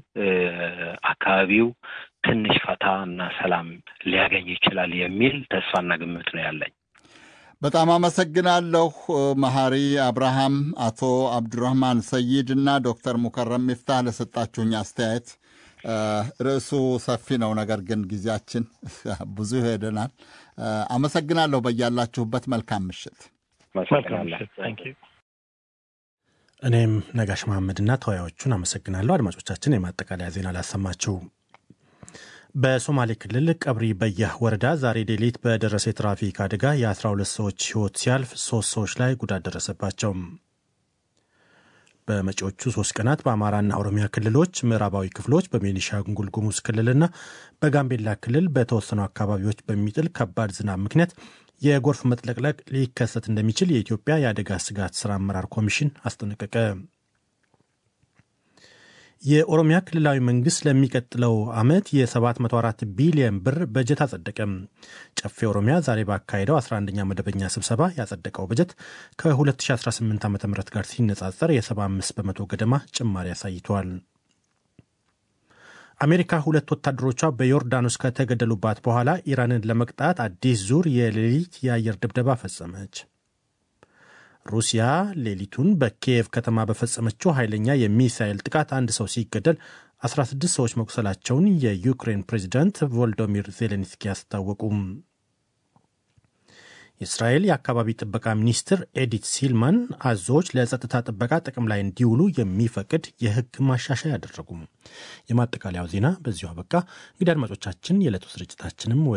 አካባቢው ትንሽ ፈታ እና ሰላም ሊያገኝ ይችላል የሚል ተስፋና ግምት ነው ያለኝ። በጣም አመሰግናለሁ መሐሪ አብርሃም፣ አቶ አብዱራህማን ሰይድ እና ዶክተር ሙከረም ሚፍታህ ለሰጣችሁኝ አስተያየት። ርዕሱ ሰፊ ነው፣ ነገር ግን ጊዜያችን ብዙ ሄደናል። አመሰግናለሁ። በያላችሁበት መልካም ምሽት። እኔም ነጋሽ መሐመድና ተወያዮቹን አመሰግናለሁ። አድማጮቻችን የማጠቃለያ ዜና ላሰማችሁ። በሶማሌ ክልል ቀብሪ በያህ ወረዳ ዛሬ ሌሊት በደረሰ የትራፊክ አደጋ የ12 ሰዎች ሕይወት ሲያልፍ ሶስት ሰዎች ላይ ጉዳት ደረሰባቸው። በመጪዎቹ ሶስት ቀናት በአማራና ኦሮሚያ ክልሎች ምዕራባዊ ክፍሎች በቤኒሻንጉል ጉሙዝ ክልልና በጋምቤላ ክልል በተወሰኑ አካባቢዎች በሚጥል ከባድ ዝናብ ምክንያት የጎርፍ መጥለቅለቅ ሊከሰት እንደሚችል የኢትዮጵያ የአደጋ ስጋት ስራ አመራር ኮሚሽን አስጠነቀቀ። የኦሮሚያ ክልላዊ መንግስት ለሚቀጥለው ዓመት የ704 ቢሊዮን ብር በጀት አጸደቀም። ጨፌ ኦሮሚያ ዛሬ ባካሄደው 11ኛ መደበኛ ስብሰባ ያጸደቀው በጀት ከ2018 ዓ ም ጋር ሲነጻጸር የ75 በመቶ ገደማ ጭማሪ አሳይቷል። አሜሪካ ሁለት ወታደሮቿ በዮርዳኖስ ከተገደሉባት በኋላ ኢራንን ለመቅጣት አዲስ ዙር የሌሊት የአየር ድብደባ ፈጸመች። ሩሲያ ሌሊቱን በኪየቭ ከተማ በፈጸመችው ኃይለኛ የሚሳኤል ጥቃት አንድ ሰው ሲገደል 16 ሰዎች መቁሰላቸውን የዩክሬን ፕሬዚዳንት ቮልዶሚር ዜሌንስኪ አስታወቁም። የእስራኤል የአካባቢ ጥበቃ ሚኒስትር ኤዲት ሲልማን አዞዎች ለጸጥታ ጥበቃ ጥቅም ላይ እንዲውሉ የሚፈቅድ የሕግ ማሻሻያ አደረጉም። የማጠቃለያው ዜና በዚሁ አበቃ። እንግዲህ አድማጮቻችን የዕለቱ ስርጭታችንም